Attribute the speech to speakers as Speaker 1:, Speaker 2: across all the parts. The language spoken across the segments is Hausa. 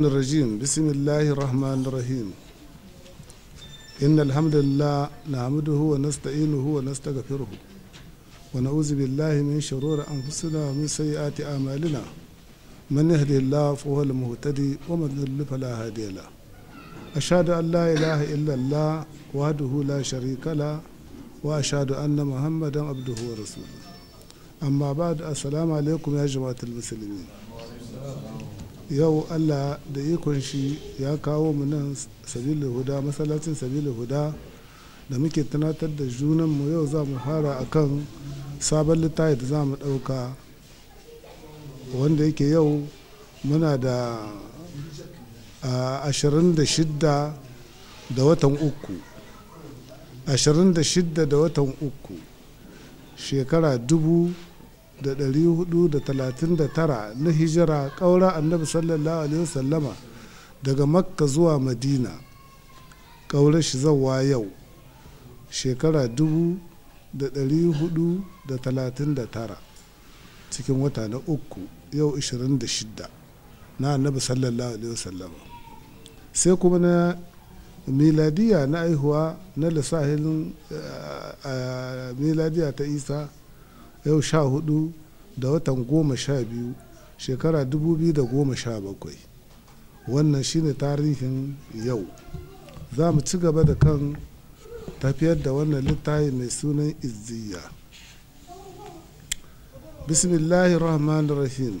Speaker 1: الرجيم بسم الله الرحمن الرحيم إن الحمد لله نحمده ونستعينه ونستغفره ونعوذ بالله من شرور أنفسنا ومن سيئات أعمالنا من يهدي الله فهو المهتدي ومن يضلل فلا هادي له أشهد أن لا إله إلا الله وحده لا شريك له وأشهد أن محمدا عبده ورسوله أما بعد السلام عليكم يا جماعة المسلمين yau allah da ikon shi ya kawo mu nan sabilin huda masallacin sabilin huda da muke tunatar da junanmu yau za mu fara akan sabon littafi da za mu ɗauka wanda yake yau muna da ashirin da shidda da watan uku ashirin da shidda da watan uku shekara dubu da ɗari hudu da talatin da tara na hijira ƙaura annabi sallallahu alaihi wasallama daga makka zuwa madina ƙaura shi zawa yau shekara dubu da ɗari hudu da talatin da tara cikin wata na uku yau 26 na annabi sallallahu alaihi wasallama sai kuma na miladiya na aihuwa na lissahin miladiya ta isa yau sha hudu da watan goma sha biyu shekara dubu biyu da goma sha bakwai wannan shine tarihin yau za mu ci gaba da kan tafiyar da wannan littafi mai sunan izziya bismillahi rahman rahim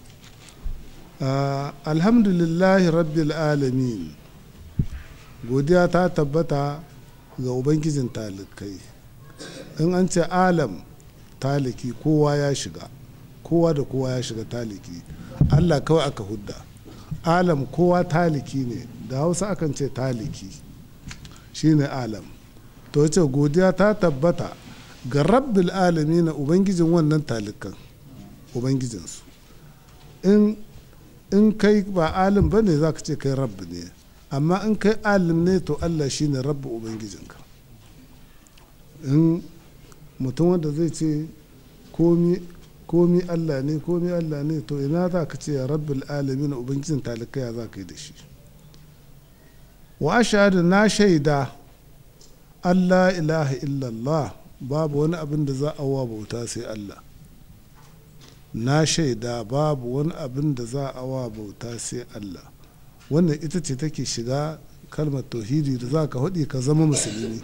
Speaker 1: alhamdulillahi rabbil alamin godiya ta tabbata ga ubangijin talikai in an ce alam taliki kowa ya shiga kowa da kowa ya shiga taliki allah kawai aka hudda alam kowa taliki ne da hausa akan ce taliki shine alam to ce godiya ta tabbata ga rabbil alami na ubangijin wannan talikan ubangijinsu in in kai ba alim ba ne za ka ce kai rabbi ne amma in kai alim ne to allah shine rabbi ubangijinka in mutum wanda zai ce komi allah ne komi allah ne to ina za ka ce rabbil alamin ubangijin talikaya za ka yi da shi wa ashhadu na shaida allah ilaha illallah babu wani abin da za a wa bauta sai allah na shaida babu wani abin da za a wa bauta sai allah wannan ita ce take shiga kalmar tauhidi da za ka haɗi ka zama musulmi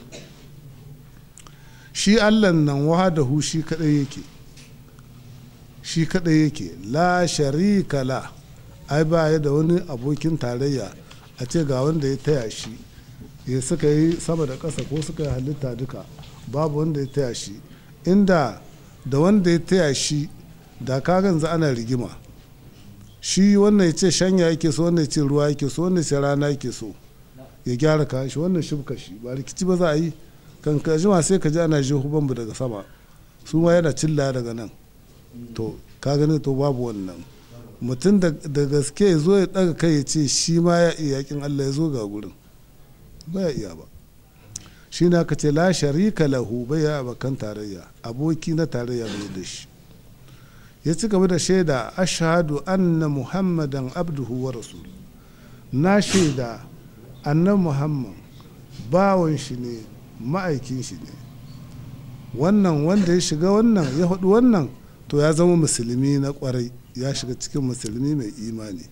Speaker 1: shi allah nan wahadahu shi kadai yake shi kadai yake la sharika la ai ba ya da wani abokin tarayya a ce ga wanda ya taya shi ya suka yi sama da ƙasa ko suka yi halitta duka babu wanda ya taya shi inda da wanda ya taya shi da kagan za ana rigima shi wannan ya ce shanya yake so wannan ya ce ruwa yake so wannan ya ce rana yake so ya gyara kashi wannan shibka shi ba rikici ba za a yi kan ka jima sai ka ji ana jihu bambu daga sama su ma yana cilla daga nan to ka gani to babu wannan mutum da gaske ya zo ya daga kai ya ce shi ma ya iya yakin Allah ya zo ga gurin ba ya iya ba shi na ka ce la sharika lahu bai ya abakan tarayya aboki na tarayya bai da shi ya ci gaba da shaida ashhadu anna muhammadan abduhu wa rasul na shaida annan muhammad bawan shi ne ma'aikin shi ne wannan wanda ya shiga wannan ya haɗu wannan to ya zama musulmi na kwarai ya shiga cikin musulmi mai imani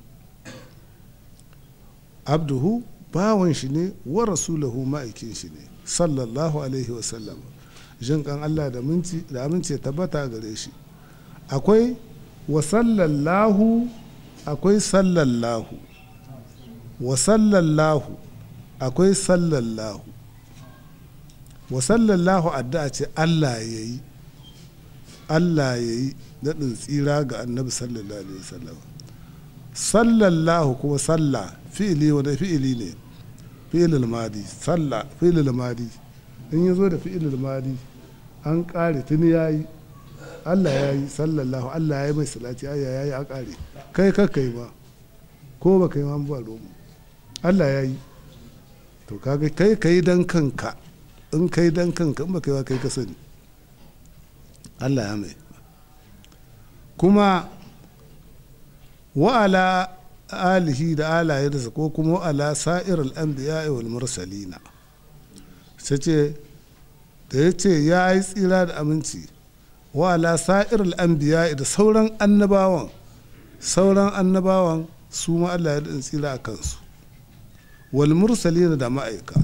Speaker 1: abduhu bawan shi ne wa rasulahu ma'aikin shi ne sallallahu alaihi wasallam jin kan allah da amince tabbata gare shi akwai wa sallallahu akwai sallallahu wa sallallahu akwai sallallahu wa sallallahu addu'a ce Allah ya yi Allah ya yi daɗin tsira ga annabi sallallahu alaihi wasallam sallallahu kuma sallah fi'ili wanda fi'ili ne fi'ilul madi sallah fi'ilul madi in ya zo da fi'ilul madi an ƙare tuni ya yi Allah ya yi sallallahu Allah ya yi mai salati ayya ya yi a ƙare kai kakkai ma ko ba kai ma ba romu Allah ya yi to kaga kai kai dan kanka in kai dan kanka in ba kai ba kai ka sani Allah ya mai kuma wa'ala alihi da alayensa ko kuma ala sa'ir al'anbiya wal mursalina sai ce da ya ce ya yi tsira da aminci wa ala sa'ir al'anbiya da sauran annabawan sauran annabawan su ma Allah ya daɗin tsira a kansu wal mursalina da ma'aika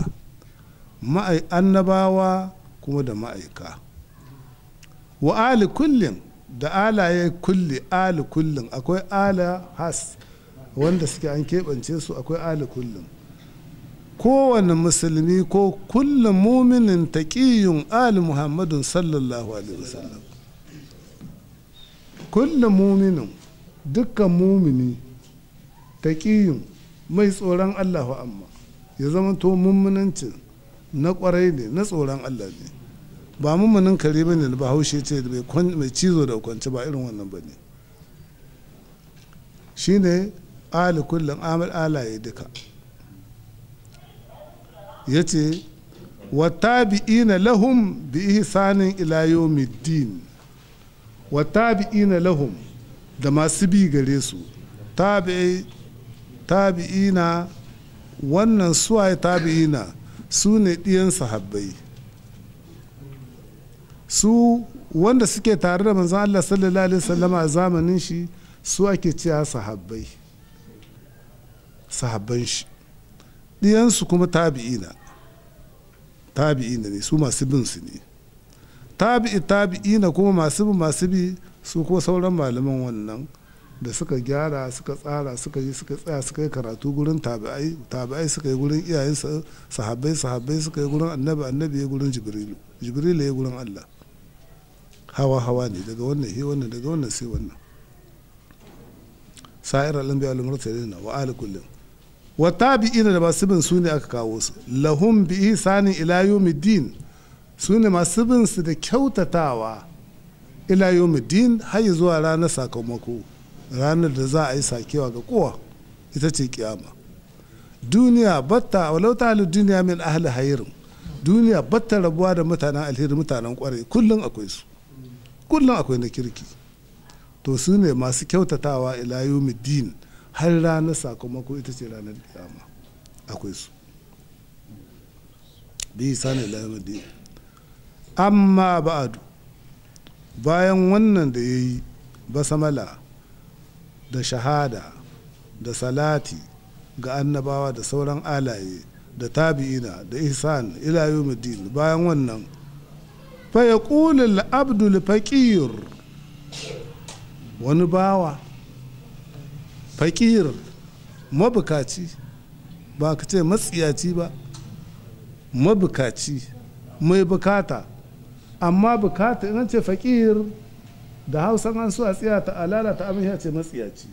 Speaker 1: annabawa kuma da ma'aika wa ali kullum da alaye kulli ali kullum akwai ala has wanda suke an keɓance su akwai ali kullum kowane musulmi ko kullum muminin taƙiyun ali muhammadun sallallahu alaihi wasallam kullum muminin dukkan mumini taƙiyun mai tsoron allahu amma ya zama to mummunancin na kwarai ne na tsoron allah ne ba mummunin kare ba ne ba haushe ce mai cizo da kwanci ba irin wannan ba ne shi ne ali kullum amal alaye duka ya ce watabi'ina lahum bi ihsanin ila yawmiddin watabi'ina lahum da masu bi gare su tabi'ina wannan suwaye tabi'ina su ne ɗiyan sahabbai su wanda suke tare da manzon Allah sallallahu alaihi wasallama a zamanin shi su ake cewa sahabbai sahabban shi ɗiyansu kuma tabi'ina tabi'ina ne su masu bin su ne tabi'i tabi'ina kuma masu bin masu bi su ko sauran malaman wannan da suka gyara suka tsara suka yi suka tsaya suka yi karatu gurin tabi'ai tabi'ai suka yi gurin iyayen sahabbai sahabbai suka yi gurin annabi annabi ya gurin jibrilu jibrilu ya gurin allah hawa hawa ne daga wannan he wannan daga wannan sai wannan sa'ir al-anbiya wal mursalin wa ali kullum wa tabi'ina da masu bin su ne aka kawo su lahum bi ihsani ila yawmiddin su ne masu bin su da kyautatawa ila yawmiddin har zuwa ranar sakamako ranar da za a yi sakewa ga kowa ita ce kiyama duniya batta walau ta halin duniya min ahli hayirin duniya batta rabuwa da mutanen alheri mutanen kwarai kullum akwai su kullum akwai na kirki to su ne masu kyautatawa ila yawmiddin har ranar sakamako ita ce ranar kiyama akwai su bi sani ila yawmiddin amma ba'adu bayan wannan da ya yi basamala da shahada da salati ga annabawa da sauran alaye da tabi'ina da ihsan ila yawmiddin bayan wannan fa yaqulu abdul faqir wani bawa faqir mabukaci ba ka ce matsiyaci ba mabukaci mai bukata amma bukata in ce faqir da hausan an so a tsiya ta alala ta abin ya ce matsiyaci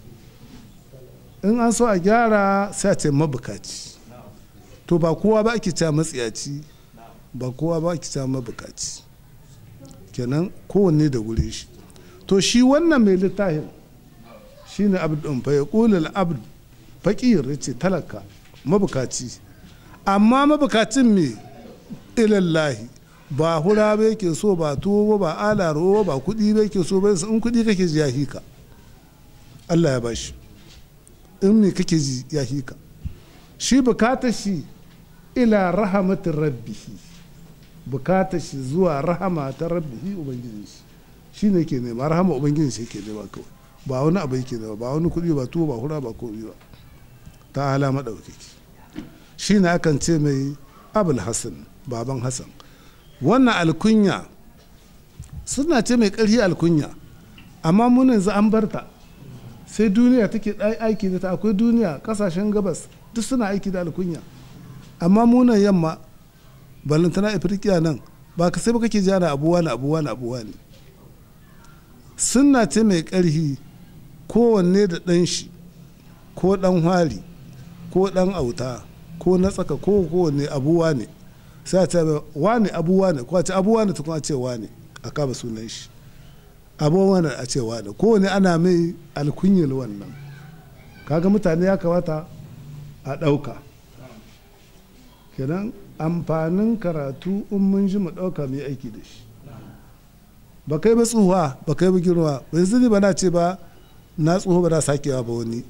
Speaker 1: in an so a gyara sai a ce mabukaci to ba kowa ba ake cewa matsiyaci ba kowa ba ake cewa mabukaci kenan kowanne da wuri shi to shi wannan mai littafin shi ne abdun fa ya ƙulil abd faƙir ya ce talaka mabukaci amma mabukacin me ilallahi ba hura ba yake so ba tuwo ba alaro ba kuɗi ba yake so ba in kuɗi kake ji ya hika Allah ya bashi in me kake ji ya hika shi bukata shi ila rahamatin rabbihi bukata shi zuwa rahama ta rabbihi ubangiji shi shi ne ke nema rahama ubangiji shi ke nema kawai ba wani abu yake nema ba wani kuɗi ba tuwo ba hura ba komai ba ta ala maɗaukaki shi ne akan ce mai abul hassan baban hassan wannan alkunya suna ce mai ƙarfi alkunya amma mun yanzu an barta sai duniya take aiki da ta akwai duniya kasashen gabas duk suna aiki da alkunya amma munan yamma balantana afirkiya nan ba ka sai ba kake jana abuwa na abuwa na abuwa ne suna ce mai ƙarfi kowanne da ɗan shi ko ɗan hwari ko ɗan auta ko na tsaka ko kowanne abuwa ne sai a ce wane abuwa ne ko a ce abuwa ne tukun a ce wane a kama sunan shi abuwa ne a ce wane kowane ana mai alkunyar wannan kaga mutane ya kamata a ɗauka kenan amfanin karatu in mun ji mu ɗauka mai aiki da shi ba kai ba tsuhuwa ba kai ba girma yanzu ne ba na ce ba na tsoho ba na sakewa ba wani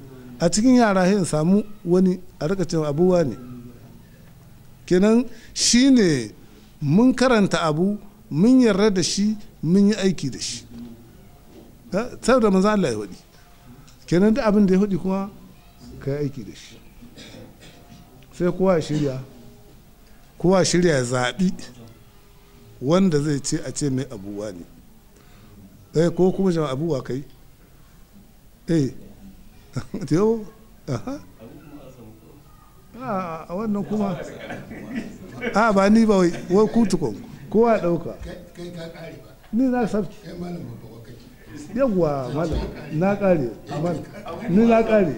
Speaker 1: a cikin yara in samu wani a rika cewa abuwa ne kenan shi ne mun karanta abu mun yarda da shi mun yi aiki da shi saboda manzo Allah ya hudi kenan duk abin da ya hudi kuma ka yi aiki da shi sai kowa shirya kowa shirya ya zaɓi wanda zai ce a ce mai abuwa ne eh ko kuma jama abuwa kai eh yau aha a wannan kuma a ba ni ba wai wai kutukon kowa ɗauka ni na sabki yawwa malam na kare ni na kare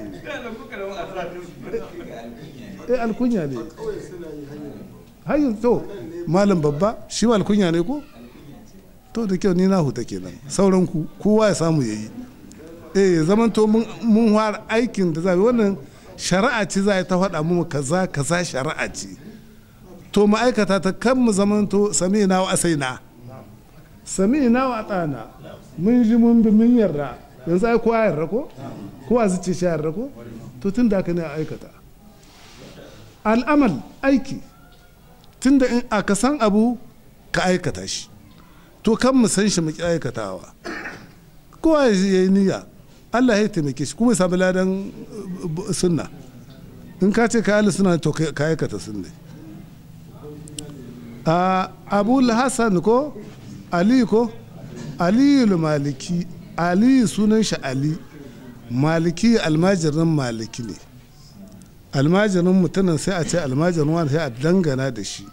Speaker 1: eh alkunya ne hayin to malam babba shi ma alkunya ne ko to da kyau ni na huta kenan sauran ku kowa ya samu yayi eh zaman to mun fara aikin da zai wannan shari'a ce za ta faɗa mu kaza kaza shari'a ce to ma'aikata ta kan mu zaman to sami na wa asaina sami na wa tsana mun ji mun bi mun yarda yanzu ai kowa yarda ko kowa zuce shi yarda ko to tun da aka ne a aikata al'amal aiki tun da in aka san abu ka aikata shi to kan mu san shi mu ki aikatawa kowa ya yi niyya Allah ya taimake shi kuma ya samu ladan sunna in ka ce ka yi suna to ka aikata sunna a abu hassan ko ali ko aliyu maliki ali sunan shi ali maliki almajirin maliki ne almajirin mutumin sai a ce almajirin wani sai a dangana da shi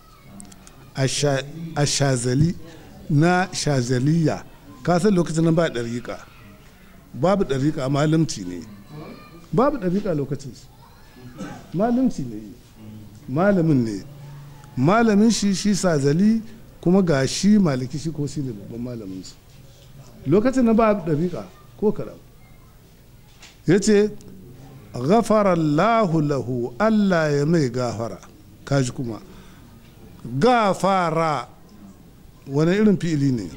Speaker 1: a shazali na shazaliya ka san lokacin nan ba ɗariƙa babu ɗariƙa malamci ne babu ɗariƙa lokacin malamci ne malamin ne malamin shi shi sazali kuma ga shi maliki shi ko shi ne babban malamin su lokacin na ba ɗariƙa ko kaɗan ya ce ghafarallahu lahu allah ya mai gafara kaji kuma gafara wani irin fi'ili ne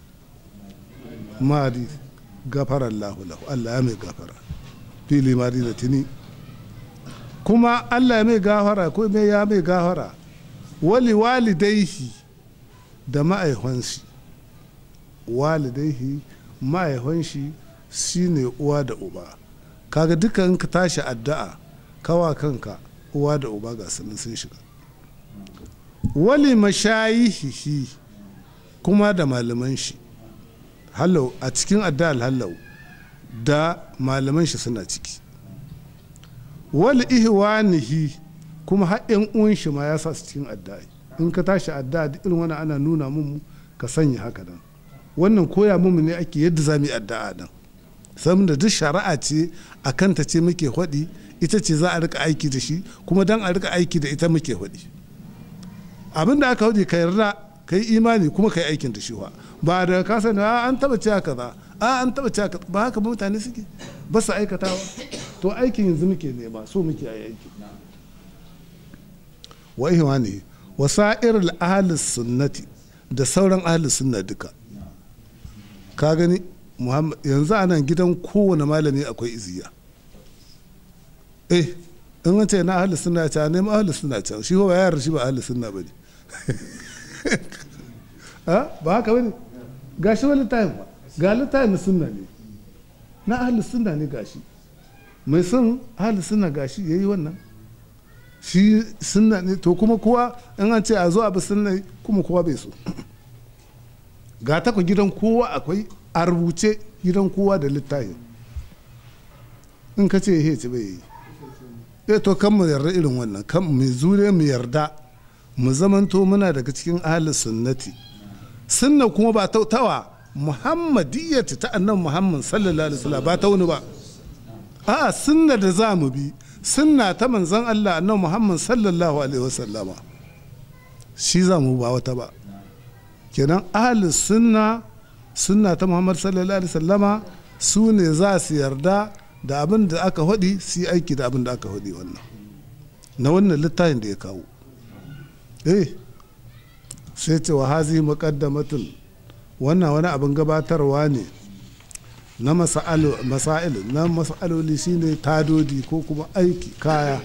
Speaker 1: madi gafarallahu lahu allah ya mai gafara fi'ili madi da tuni kuma allah ya mai gafara ko mai ya mai gafara wali walidaihi da ma'aihansi walidaihi ma'aihon shi shine uwa da uba kaga dukan ka tashi addu'a kawa kanka uwa da uba ga sanin sun shiga wali mashayihihi kuma da malaman shi hallau a cikin addu'ar hallau da malaman shi suna ciki wali ihwanihi kuma har yan uwan shi ma ya sa su cikin addu'a in ka tashi addu'a duk irin wani ana nuna mun ka sanya haka nan wannan koya mu ne ake yadda za mu yi addu'a nan saboda duk shari'a ce a kanta ce muke hwaɗi ita ce za a rika aiki da shi kuma dan a rika aiki da ita muke hwaɗi abin da aka hwaɗi ka yarda ka yi imani kuma ka yi aikin da shi wa ba da ka sani a an taba cewa kaza a an taba cewa kaza ba haka mutane suke ba su aikatawa to aikin yanzu muke nema so muke yi aiki wa ihwani wa sa'ir ahli sunnati da sauran ahli sunna duka ka gani yanzu a nan gidan kowane malami akwai iziya eh in an ce na ahli sunna ce a nemi ahli sunna can shi ba yar shi ba ahli sunna bane ha ba haka bane gashi wani littafin ba ga littafin na sunna ne na ahli sunna ne gashi mai son ahli sunna gashi yayi wannan shi sunna ne to kuma kowa in an ce a zo abu sunna kuma kowa bai so ga ta ku gidan kowa akwai a rubuce gidan kowa da littafi in ka ce ya ce bai yi eh to kan mu yarda irin wannan kan mu zure mu yarda mu zamanto muna daga cikin ahli sunnati sunna kuma ba ta tawa muhammadiyyati ta annan muhammad sallallahu alaihi wasallam ba ta wani ba a sunna da za mu bi sunna ta manzon Allah annan muhammad sallallahu alaihi wasallama shi za mu ba wata ba kenan ahli sunna sunna ta muhammad sallallahu alaihi wasallama su ne za su yarda da abin da aka hudi su yi aiki da abin da aka hudi wannan na wannan littafin da ya kawo eh sai ce wa hazi muqaddamatun wannan wani abin gabatarwa ne na masa'il na masa'aloli shine tadodi ko kuma aiki kaya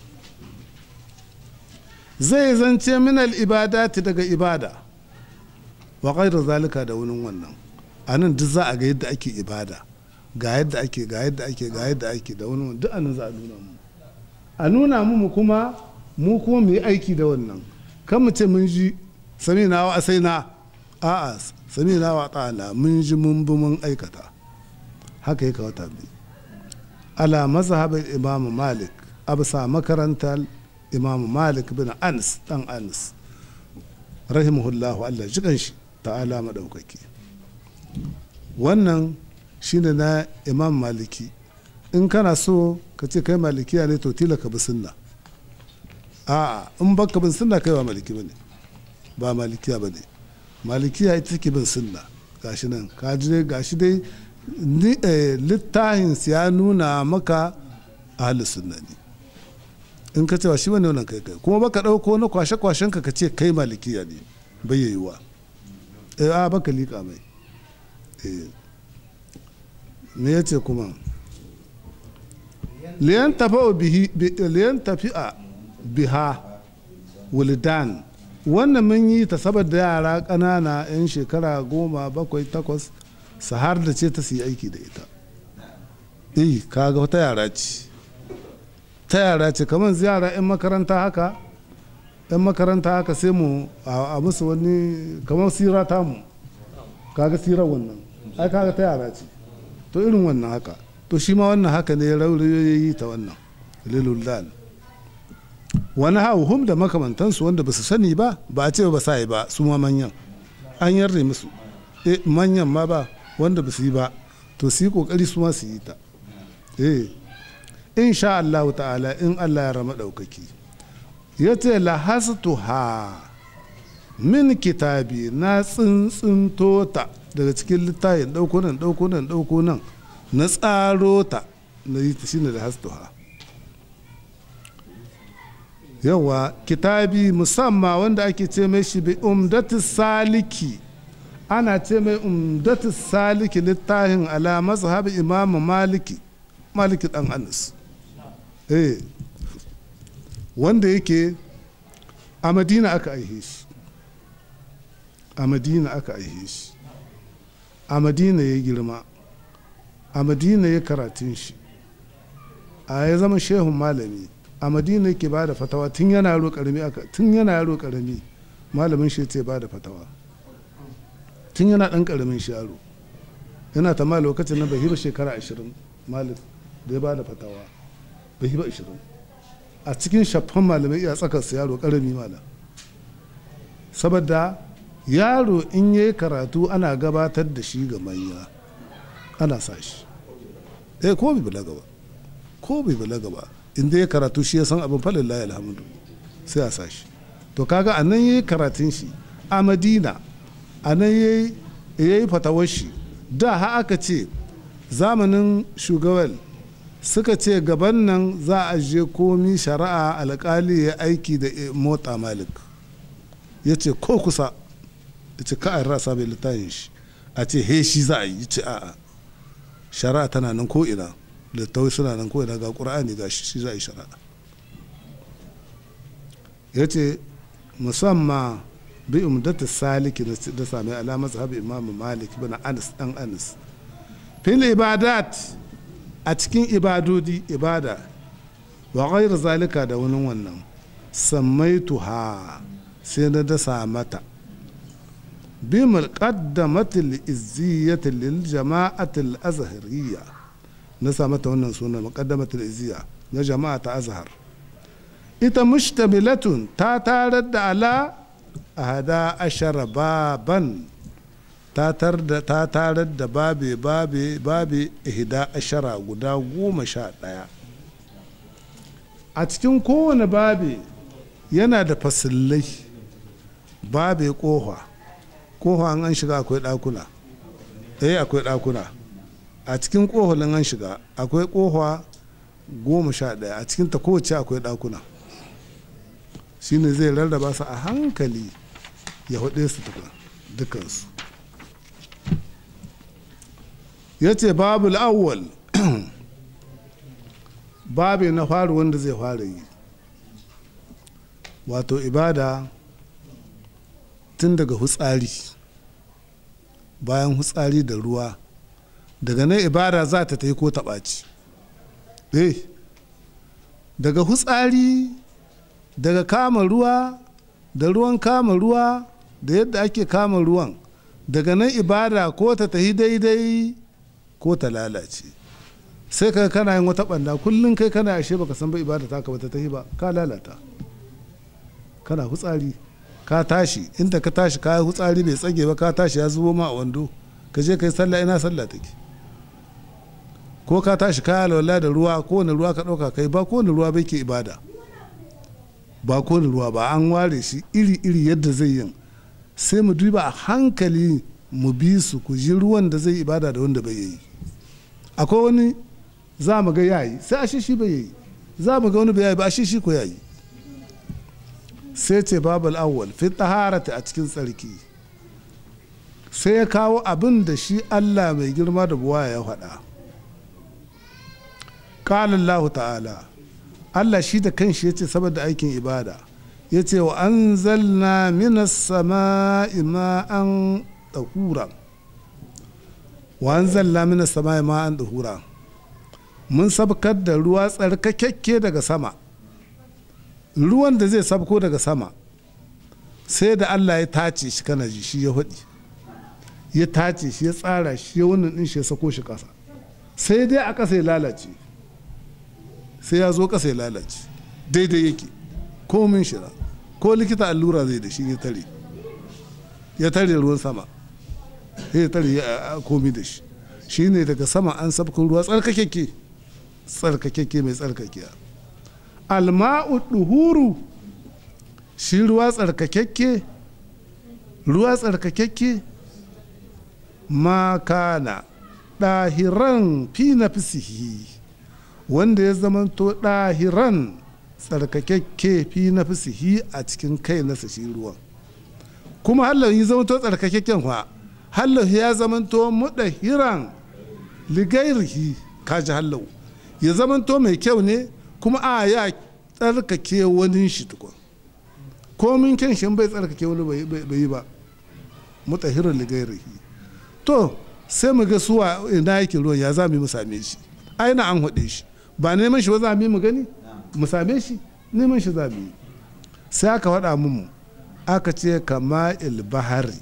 Speaker 1: zai zance minal ibadati daga ibada wa da zalika da wani wannan a nan duk za a ga yadda ake ibada ga yadda ake ga yadda ake ga yadda ake da wani duk anan za a nuna mu a nuna mu kuma mu kuma mu yi aiki da wannan kan mu ce mun ji sami na wa sai na a'a sami na wa ta'ala mun ji mun bi mun aikata haka ya kawata bi ala mazhabin imam malik absa makarantar imam malik bin anas dan anas rahimahullahu allah jikan shi ta'ala madaukaki wannan shine na imam maliki in kana so ka ce kai malikiya ne to tila ka bi sunna a'a in baka bin sunna kai ba maliki bane ba malikiya bane malikiya ita take bin sunna gashi nan ka ji dai gashi dai littafin ya nuna maka ahli sunna ne in ka cewa shi wani wannan kai kai kuma baka dauko na kwashe kwashen ka ce kai malikiya ne bai yiwa eh a baka lika mai eh me yace kuma liyan tafa bihi liyan tafi'a biha wuldan wannan mun yi ta saboda yara ƙanana 'yan shekara goma bakwai takwas su har da ce ta su yi aiki da ita eh kaga wata yara ce ta yara ce kamar ziyara 'yan makaranta haka 'yan makaranta haka sai mu a musu wani kamar sira ta mu kaga sirar wannan ai kaga ta yara ce to irin wannan haka to shi ma wannan haka ne raurayi ta wannan lilullan wani hauhum da makamantansu wanda ba su sani ba ba a ce ba sa yi ba su ma manyan an yarda musu e manyan ma ba wanda ba su yi ba to su yi kokari su ma su yi ta eh insha Allah ta'ala in Allah ya rama daukaki ya ce lahastuha min kitabi na tsintsinto ta daga cikin littafin ɗauko nan ɗauko nan ɗauko nan na tsaro ta na yi ta shine lahastuha yawa kitabi musamman wanda ake ce mai shi bi umdatu saliki ana ce mai umdatu saliki littafin ala mazhabi imamu maliki maliki dan anas eh wanda yake a madina aka aihe shi a madina aka aihe shi a madina ya girma a madina ya karatun shi a ya zama shehun malami a madina yake ba da fatawa tun yana yaro karami aka tun yana yaro karami malamin shi ce ba da fatawa tun yana dan karamin shi yaro yana ta ma lokacin na bai hiba shekara ashirin malik da ya ba da fatawa bai hiba ashirin a cikin shafan malamai iya tsakar su yaro karami malam saboda yaro in ya yi karatu ana gabatar da shi ga manya ana sa shi eh ko bai balaga ba ko bai balaga ba inda ya karatu shi ya san abin falin layi alhamdu sai a sashi to kaga a nan ya yi karatun shi a madina a nan ya yi fatawar shi da ha aka ce zamanin shugaban suka ce gaban nan za a je komi shari'a alkali ya aiki da mota malik ya ce ko kusa ya ce ka a rasa mai littafin shi a ce he shi za a yi ce a'a shari'a tana nan ko ina littattafai suna nan kawai daga ƙura'ani ga shi za a yi shari'a ya ce musamman bi umdata saliki da sami alamar sahabi imam malik bin anas dan anas fil ibadat a cikin ibadodi ibada wa ghairu zalika da wani wannan sammaituha sai na dasa mata bi mulqaddamatil izziyatil lil jama'atil azhariyya na sa mata wannan sunan muqaddamatul iziya na jama'a ta azhar ita mushtamilatun ta tarar da ala ahada ashara baban ta tarar da babe babe babe ihda ashara guda goma sha ɗaya a cikin kowane babe yana da fasillai babe kofa kofa an shiga akwai ɗakuna eh akwai ɗakuna a cikin ƙoholin an shiga akwai ƙofa goma sha ɗaya a cikin ta kowace akwai ɗakuna shine zai rarraba su a hankali ya huɗe su dukansu ya ce babu awwal babu na faru wanda zai fara yi wato ibada tun daga hutsari bayan hutsari da ruwa daga nan ibada za ta yi ko taɓaci eh daga hutsari daga kama ruwa da ruwan kama ruwa da yadda ake kama ruwan daga nan ibada ko ta tahi daidai ko ta lalace sai ka kana yin wata banda kullum kai kana ashe baka san ba ibada ta ka bata tahi ba ka lalata kana hutsari ka tashi inda ka tashi ka hutsari bai tsage ba ka tashi ya zubo ma a wando ka je kai sallah ina sallah take ko ka tashi ka alwala da ruwa ko wani ruwa ka ɗauka kai ba ko wani ruwa bai ke ibada ba ko wani ruwa ba an ware shi iri iri yadda zai yin sai mu duba a hankali mu bi su ku ji ruwan da zai ibada da wanda bai yi akwai wani za mu ga yayi sai a shi bai yi za mu ga wani bai yayi ba a shi ko yayi sai ce babal awwal fi taharata a cikin tsarki sai ya kawo abin da shi Allah mai girma da buwa ya faɗa qala Allah ta'ala Allah shi da kanshi ya ce saboda aikin ibada ya ce wa anzalna minas sama'i ma'an ɗahura wa anzalna minas sama'i ma'an ɗahura mun sabkar da ruwa tsarkakekke daga sama ruwan da zai sabko daga sama sai da Allah ya tace shi kana ji shi ya haɗi ya tace shi ya tsara shi ya wannan ɗin shi ya sako shi ƙasa sai dai a ƙasa ya lalace sai ya zo ƙasa ya lalace daidai yake komin shira ko likita allura zai da shi ya tare ya tare ruwan sama ya tare ya komi da shi shi ne daga sama an sabkun ruwa tsarkakeke tsarkakeke mai tsarkakiya alma'u duhuru shi ruwa tsarkakeke ruwa tsarkakeke ma kana ɗahiran fi na fisihi wanda ya zamanto ɗahiran tsarkakakke fi na fisihi a cikin kai nasa shi ruwan kuma hallau yi zamanto tsarkakakken kwa hallau ya zamanto muɗahiran ligairihi kaji hallau ya zamanto mai kyau ne kuma a ya tsarkake wani shi tukun komin kyan shi bai tsarkake wani bai yi ba mutahirar ligairihi to sai mu ga suwa ina yake ruwan ya za mu same shi aina an haɗe shi ba neman shi ba za mu gani mu same shi neman shi za mu yi sai aka faɗa mu aka ce kama ilbahari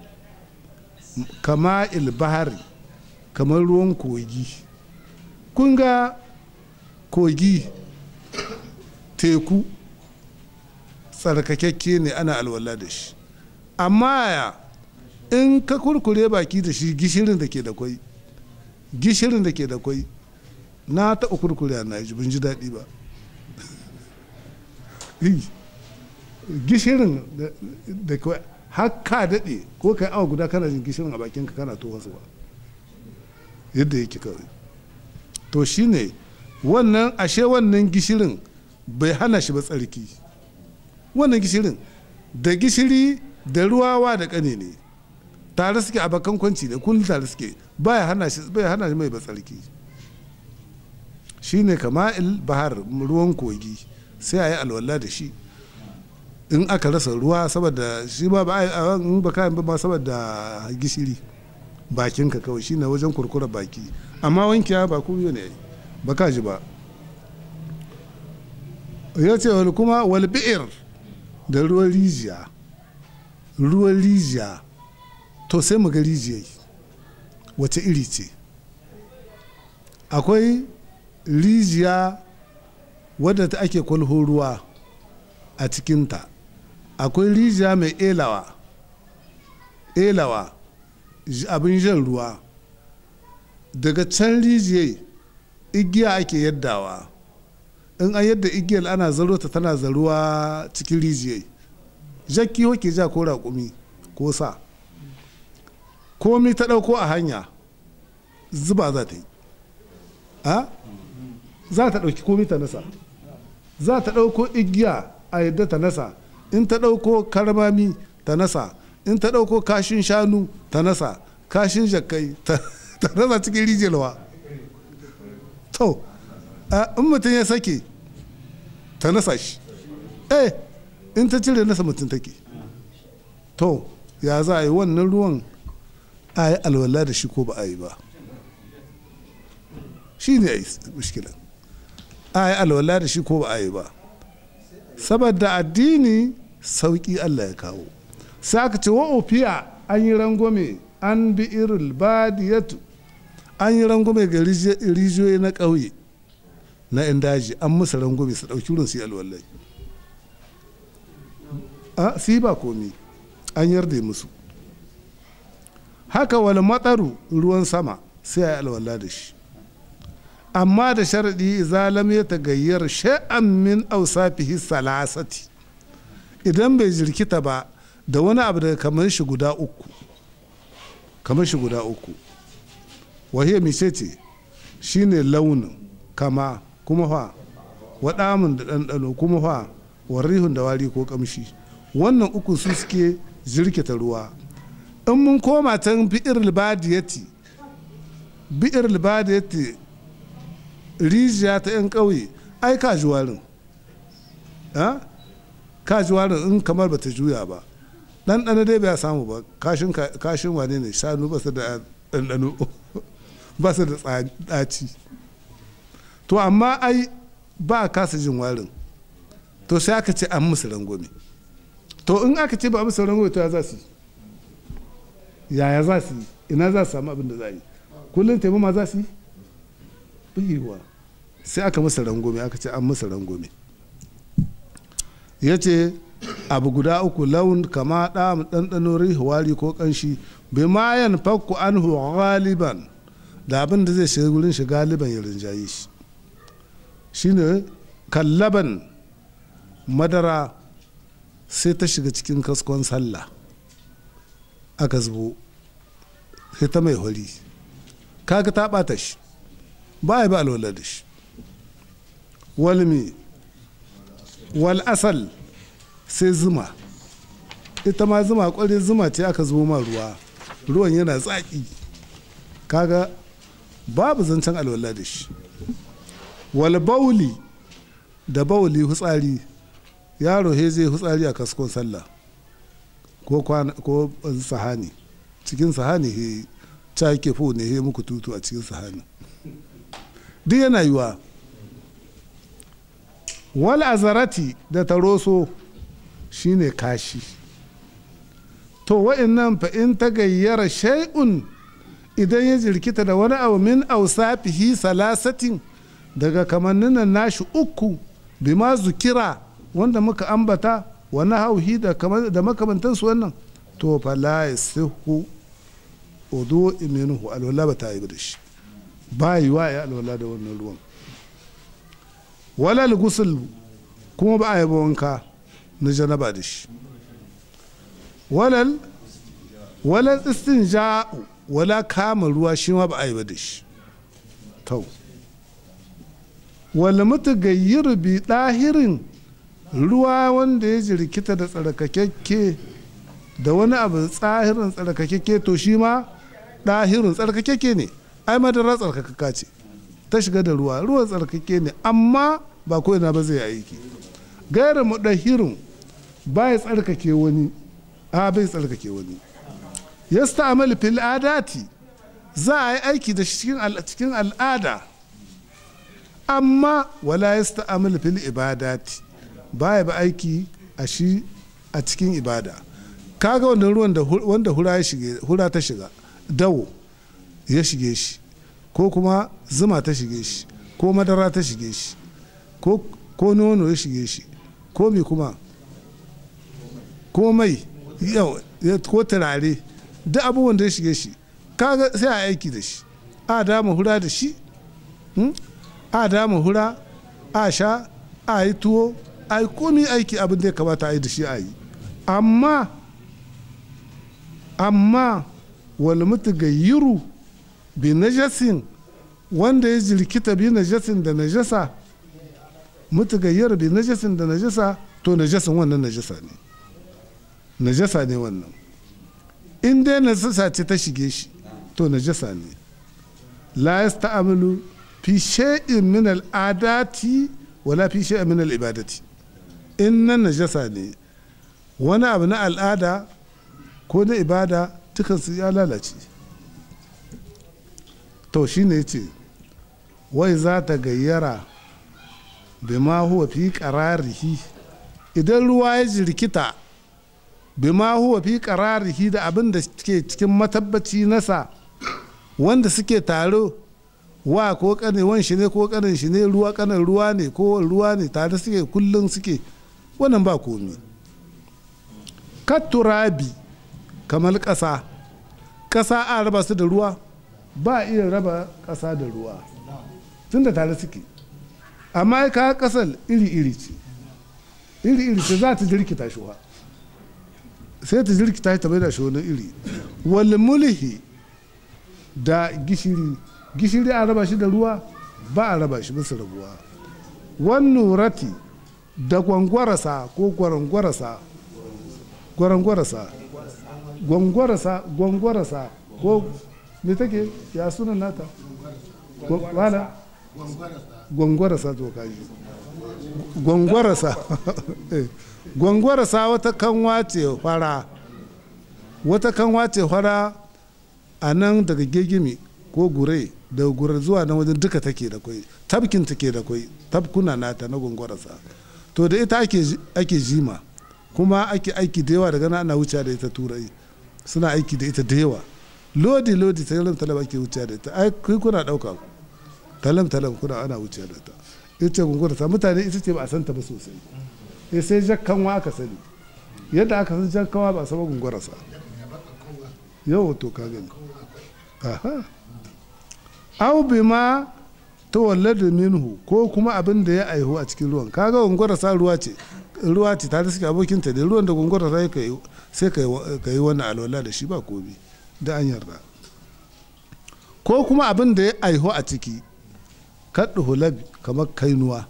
Speaker 1: kama ilbahari kamar ruwan kogi kun ga kogi teku tsarkakakke ne ana alwala da shi amma ya in ka kurkure baki da shi gishirin da ke da kwai gishirin da ke da kwai na taɓa kurkure na ji bin ji daɗi ba gishirin da kwai har ka daɗe ko kai awa guda kana jin gishirin a bakinka kana to wasu ba yadda yake kawai to shine wannan ashe wannan gishirin bai hana shi ba tsarki wannan gishirin da gishiri da ruwawa da ƙane ne tare suke a bakan kwanci da kullum tare suke baya hana shi bai hana shi mai ba tsarki shine kama'il bahar ruwan kogi sai a yi alwala da shi in aka rasa ruwa saboda shi ba ba in ba kayan ba saboda gishiri bakinka kawai shine wajen kurkura baki amma wankiya ba ku ne ba ka ji ba ya ce wani kuma wal bi'ir da ruwan rijiya ruwan rijiya to sai mu ga rijiyai wace iri ce akwai rijiya wadda ta ake kwalho ruwa a cikinta akwai rijiya mai elawa elawa abin jan ruwa daga can rijiyai igiya ake yaddawa in an yadda igiyar ana zaro ta tana zaruwa cikin rijiyai jakki hoke ja ko raƙumi ko sa komi ta ɗauko a hanya zuba za ta yi a za ta ɗauki komi ta nasa za ta ɗauko igiya a yadda ta nasa in ta ɗauko karmami ta nasa in ta ɗauko kashin shanu ta nasa kashin jakkai ta ta nasa cikin rijiyarwa to in mutum ya sake ta nasa shi eh in ta cire nasa mutum take to ya za a yi wannan ruwan a yi alwala da shi ko ba a yi ba shi ne a yi mushkilan a yi alwala da shi ko ba a yi ba saboda addini sauƙi allah ya kawo sai aka ce wa ofiya an yi rangwame an bi irin badiyatu an yi rangwame ga rijiyoyi na ƙauye na 'yan daji an musu rangwame su ɗauki wurin su yi alwallai a si ba komi an yarda musu haka wal matsaru ruwan sama sai a yi alwala da shi amma da sharaɗi zalam ya tagayyar sha'an min ausafihi salasati idan bai jirkita ba da wani abu daga kamar shi guda uku kamar shi guda uku wahiyar mice ce shine launin kama kuma fa waɗamun da ɗanɗano kuma fa warrihun da wari ko ƙamshi wannan uku su suke jirkita ruwa in mun koma can bi'ir libadiyati bi'ir libadiyati rijiya ta 'yan ƙauye ai ka ji warin ka ji warin in kamar bata juya ba ɗanɗano dai bai samu ba kashin wane ne shanu ba su da ɗanɗano ba su da ɗaci to amma ai ba a kasa jin warin to sai aka ce an musu rangwame to in aka ce ba a musu rangwame to ya za su yaya za su yi ina za su samu abin da za yi kullum taimama za su yi bugewa sai aka musu rangwame aka ce an musu rangwame ya ce abu guda uku laun kama ɗa ɗanɗano rihuwari ko ƙanshi bai mayan fakku an galiban da abin da zai shiga wurin shi galiban ya rinjaye shi shine kallaban madara sai ta shiga cikin kaskon sallah aka zubo sai ta mai hori kaga ta ɓata shi ba ya ba alwala da shi walmi wal asal sai zuma ita ma zuma kwarai zuma ce aka zubo ma ruwa ruwan yana tsaki kaga babu zancen alwala da shi wal bauli da bauli hutsari yaro he zai hutsari a kaskon sallah ko ko sahani cikin sahani he ca ke fo ne he muku tutu a cikin sahani duk yana yiwa wal azarati da taroso shine kashi to wa'annan fa in ta gayyara shay'un idan ya jirkita da wani abu min ausafihi salasatin daga kamanninan nashi uku bima zukira wanda muka ambata wani hauhi da makamantansu wannan to fa la yasihu udu minhu alwala ba ta yi da shi ba yi wa ya alwala da wannan ruwan walal gusul kuma ba a yi wanka na janaba da shi walal walal istinja'u wala kama ruwa shi ma ba a yi ba da shi tau wala mutu gayyir bi ɗahirin ruwa wanda ya jirkita da tsarkakekke da wani abu tsahirin tsarkakekke to shi ma ɗahirin tsarkakekke ne ai madara tsarkakaka ce ta shiga da ruwa ruwan tsarkake ne amma ba ko ina ba zai aiki gairar mudahirin ba ya tsarkake wani a bai tsarkake wani ya sta'amal fil adati za a yi aiki da shi cikin al'ada amma wala ya sta'amal fil ibadati ba ya ba aiki a shi a cikin ibada kaga wannan ruwan wanda hura ya shige hura ta shiga dawo ya shige shi ko kuma zuma ta shige shi ko madara ta shige shi ko nono ya shige shi ko mi kuma ko mai ko turare duk abubuwan da ya shige shi kaga sai a aiki da shi a dama hura da shi a dama hura a sha a yi tuwo a yi komi aiki abin da ya kamata a yi da shi a yi amma amma wal mutu gayyiru bi najasin wanda ya jirkita bi najasin da najasa mutu gayyar bi najasin da najasa to najasin wannan najasa ne najasa ne wannan in dai najasa ce ta shige shi to najasa ne la yasta'malu fi shay'in min al'adati wala fi shay'in min al'ibadati in nan najasa ne wani abu na al'ada ko na ibada dukansu ya lalace to shine yace wai za ta gayyara bima huwa fi qararihi idan ruwa ya jirkita bima huwa fi qararihi da abin da ke cikin matabbaci nasa wanda suke taro wa ko kanin wan shi ne ko kanin shi ne ruwa kanin ruwa ne ko ruwa ne tare suke kullum suke wannan ba komi katurabi kamar ƙasa ƙasa a raba su da ruwa ba iya raba ƙasa da ruwa tun da tare suke amma ka ƙasar iri-iri ce iri-iri ce za ta jirkita shi wa sai ta jirkita ta bai da shi wani iri wal mulhi da gishiri gishiri a raba shi da ruwa ba a raba shi bisa rabuwa wan nurati da gwangwarasa ko gwarangwarasa gwarangwarasa gwangwarasa gwangwarasa ko me take ya sunan nata wala gwangwarasa to kaji gwangwarasa gwangwarasa wata kanwa ce fara wata kanwa ce fara a nan daga gegimi ko gure da gure zuwa nan wajen duka take da kwai tabkin take da kwai tabkuna nata na gwangwarasa to da ita ake jima kuma ake aiki da yawa daga nan ana wuce da ita turai suna aiki da ita da yawa lodi lodi talam talam ake wuce da ita ai kai kuna dauka talam talam kuna ana wuce da ita ita gwangwarasa mutane ita ce ba a santa ba sosai eh sai jakkanwa aka sani yadda aka san jakkanwa ba a saba gwangwarasa yau to ka gani aha aw bima tawallada minhu ko kuma abin da ya aihu a cikin ruwan kaga gungura sa ruwa ce ruwa ce ta suke abokin ta da ruwan da gungura sai ka yi sai ka yi wannan alwala da shi ba komi da an yarda ko kuma abin da ya aihu a ciki kaddu hulab kamar kainuwa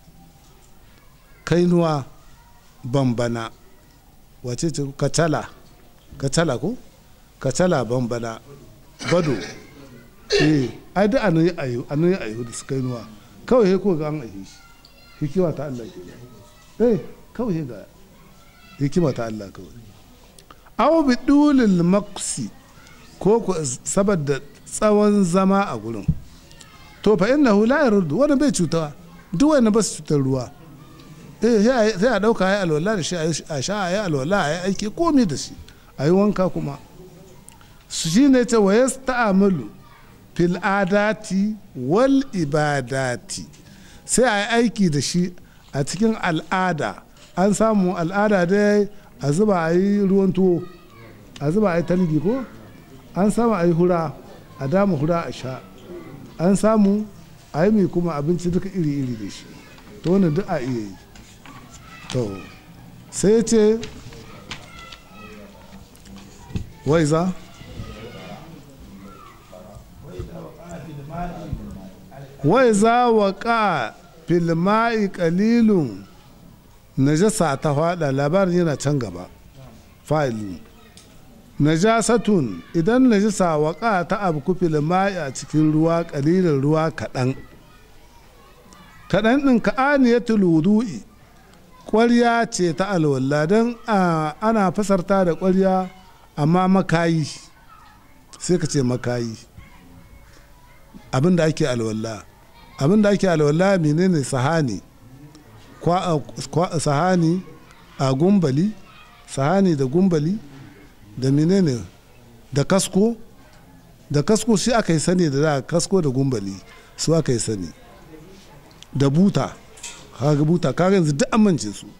Speaker 1: kainuwa bambana wace ce kacala kacala ko kacala bambana bado eh ai da anan ya ayu anan ya ayu da suka yi nuwa kawai he ko ga an aihe shi hikima ta Allah ke eh kawai he ga hikima ta Allah kawai aw bi dulil maqsi ko ko saboda tsawon zama a gurin to fa innahu la yaruddu wannan bai cutawa duk wanda ba su cutar ruwa eh sai a dauka ya alwala da shi a sha ya alwala ya aiki komai da shi a yi wanka kuma shi ne ta wa yasta'amalu fil adati wal ibadati sai a yi aiki da shi a cikin al'ada an samu al'ada dai a zuba a yi ruwan tuwo a zuba a yi talgi ko an samu a yi hura a dama hura a sha an samu a yi mai kuma abinci duka iri-iri da shi to wani duk a iya yi to sai ce wai za wai za wa ka filma'i kalilun najasa ta fada labarin yana can gaba fa'ili najasatun idan najasa wa ka ta abu filma'i a cikin ruwa kalilin ruwa kaɗan kaɗan ɗin ka'aniyatul wudu'i ƙwarya ce ta alwala don ana fasarta da ƙwarya amma makayi sai ka ce makayi abin da ake alwala abin da ake alwala menene sahani sahani a gumbali sahani da gumbali da menene da kasko da kasko shi aka yi sani da da kasko da gumbali su aka yi sani da buta kaga buta kaga yanzu duk amince su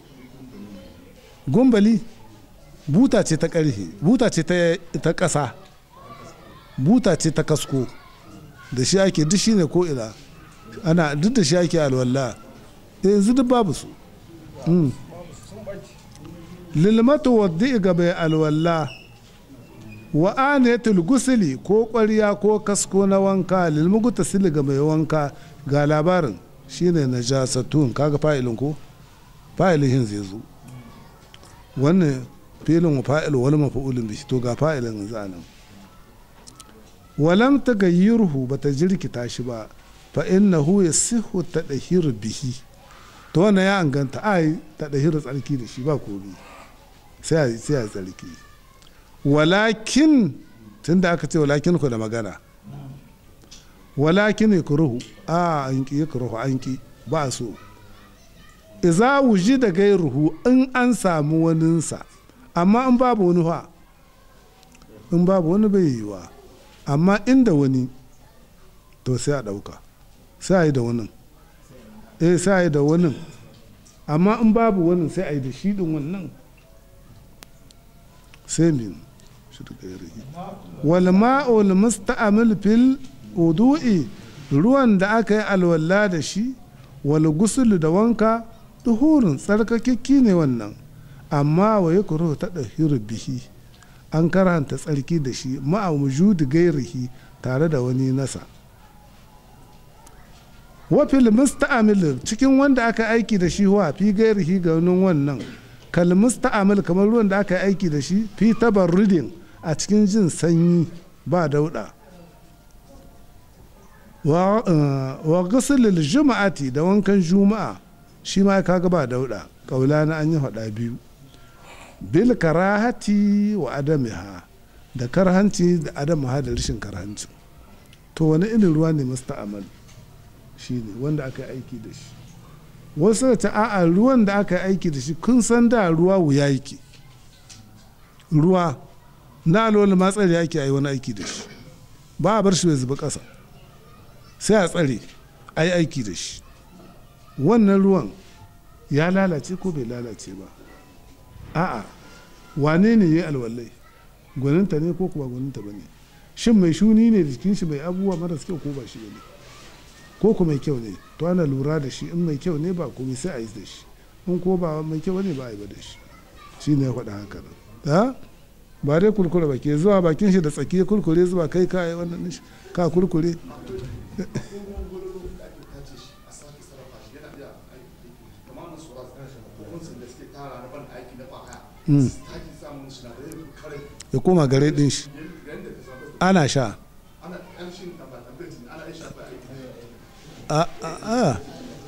Speaker 1: gumbali buta ce ta karfe buta ce ta ƙasa buta ce ta kasko da shi ake duk shi ne ko ina ana duk da shi ake alwala yanzu duk babu su lilmatu wadda ga bai alwala wa anayatul gusuli ko ƙwarya ko kasko na wanka lilmugu tasili ga mai wanka ga labarin shine najasatun kaga fa'ilin ko fa'ilin hin zai zo wannan filin wa fa'il wani mafa'ulin bishi to ga fa'ilin zanen walam ta gayyirhu ba ta jirkita shi ba fa innahu yasihu tadhhiru bihi to wannan ya anganta ai tadhhiru tsarki da shi ba komai sai a sai a tsarki walakin tunda aka ce walakin ku da magana walakin yakruhu a an ki yakruhu an ki ba so iza wuji da gairuhu in an samu waninsa amma in babu wani fa in babu wani bai yiwa amma inda wani to sai a ɗauka sai a yi da wani eh sai a yi da wani amma in babu wani sai a yi da shi ɗin wannan sai min shi da gairihi wal ma'ul musta'amil fil wudu'i ruwan da aka yi alwala da shi wal gusul da wanka duhurin tsarkakekki ne wannan amma wa ya kuro ta ɗahiru bihi an karanta tsarki da shi ma'a wujudi gairihi tare da wani nasa wafil musta'amil cikin wanda aka aiki da shi wa fi gairihi ga wani wannan kal musta'amil kamar ruwan da aka aiki da shi fi tabarrudin a cikin jin sanyi ba dauda wa gusulil juma'ati da wankan juma'a shi ma kaga ba dauda kaula na an yi faɗa biyu bil karahati wa adamiha da karhanci da adamaha da rashin karhanci to wani irin ruwa ne musta'amal shi ne wanda aka yi aiki da shi wasu da ta a'a ruwan da aka yi aiki da shi kun san da ruwa wuya yake ruwa na alwala ma tsare ake yi wani aiki da shi ba a bar shi bai zuba ƙasa sai a tsare a yi aiki da shi wannan ruwan ya lalace ko bai lalace ba a'a wane ne ya alwallai gwaninta ne ko kuma gwaninta ba ne shin mai shuni ne jikin shi mai abubuwa maras kyau ko ba shi ne ko kuma mai kyau ne to ana lura da shi in mai kyau ne ba komai sai a yi da shi in ko ba mai kyau ne ba a yi ba da shi shi ne ya faɗa haka nan ba dai kurkure ba ke zuwa bakin shi da tsaki kurkure zuwa kai ka yi wannan ka kurkure ya koma gare din shi ana sha a a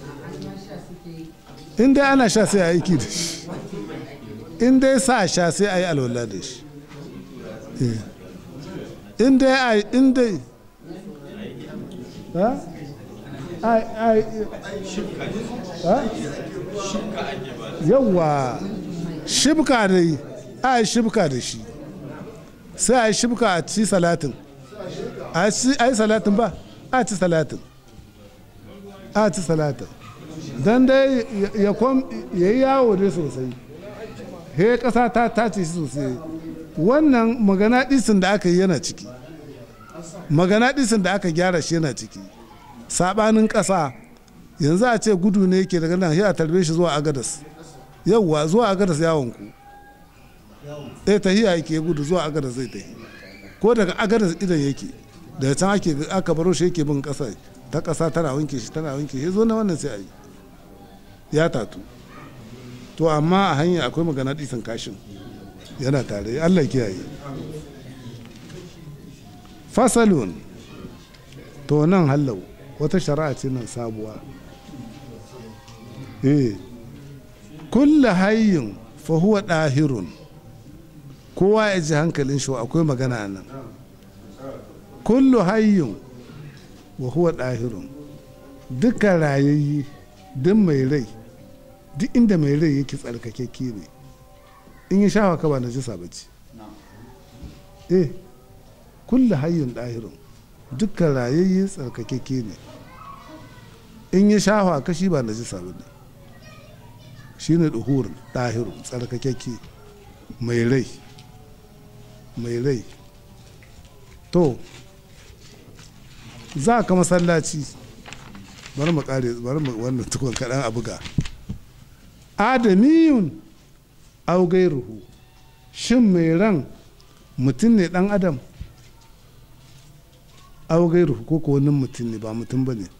Speaker 1: in dai ana sha sai a aiki da shi in dai sa sha sai a yi alwala da shi in dai a in dai ha ai ai yawa shibka dai a yi shibka da shi sai a yi shibka a ci salatin a yi salatin ba a ci salatin a ci salatin don dai ya yi yawo dai sosai he kasa ta tace shi sosai wannan magana disin da aka yi yana ciki magana disin da aka gyara shi yana ciki sabanin kasa yanzu a ce gudu ne yake daga nan a tarbe shi zuwa agadas yauwa zuwa agadas yawon ku eh tahiya yake gudu zuwa agadas zai tahi ko daga agadas idan yake daga can ake aka baro shi yake bin kasa ta kasa tana wanke shi tana wanke shi zo na wannan sai a yi ya tatu to amma a hanya akwai magana disan kashin yana tare allah kiyaye fasalun to nan hallau wata shari'a ce nan sabuwa eh kulla hayyin fa huwa dahirun kowa ya ji hankalin shi akwai magana nan kullu hayyin wa huwa dahirun duka rayayyi duk mai rai duk inda mai rai yake tsarkakekke ne in yi shawa ka ba na jisa bace eh kullu hayyun dahirun dukkan rayayye tsarkakekke ne in yi shawa ka shi ba na jisa ba ne shi ne duhurin ɗahirun tsarkakekke mai rai mai rai to za ka masallaci bari mu kare bari mu wannan tukun kaɗan a buga adamiyun au gairuhu shin mai ran mutum ne ɗan adam au gairuhu ko ko wani mutum ne ba mutum ba ne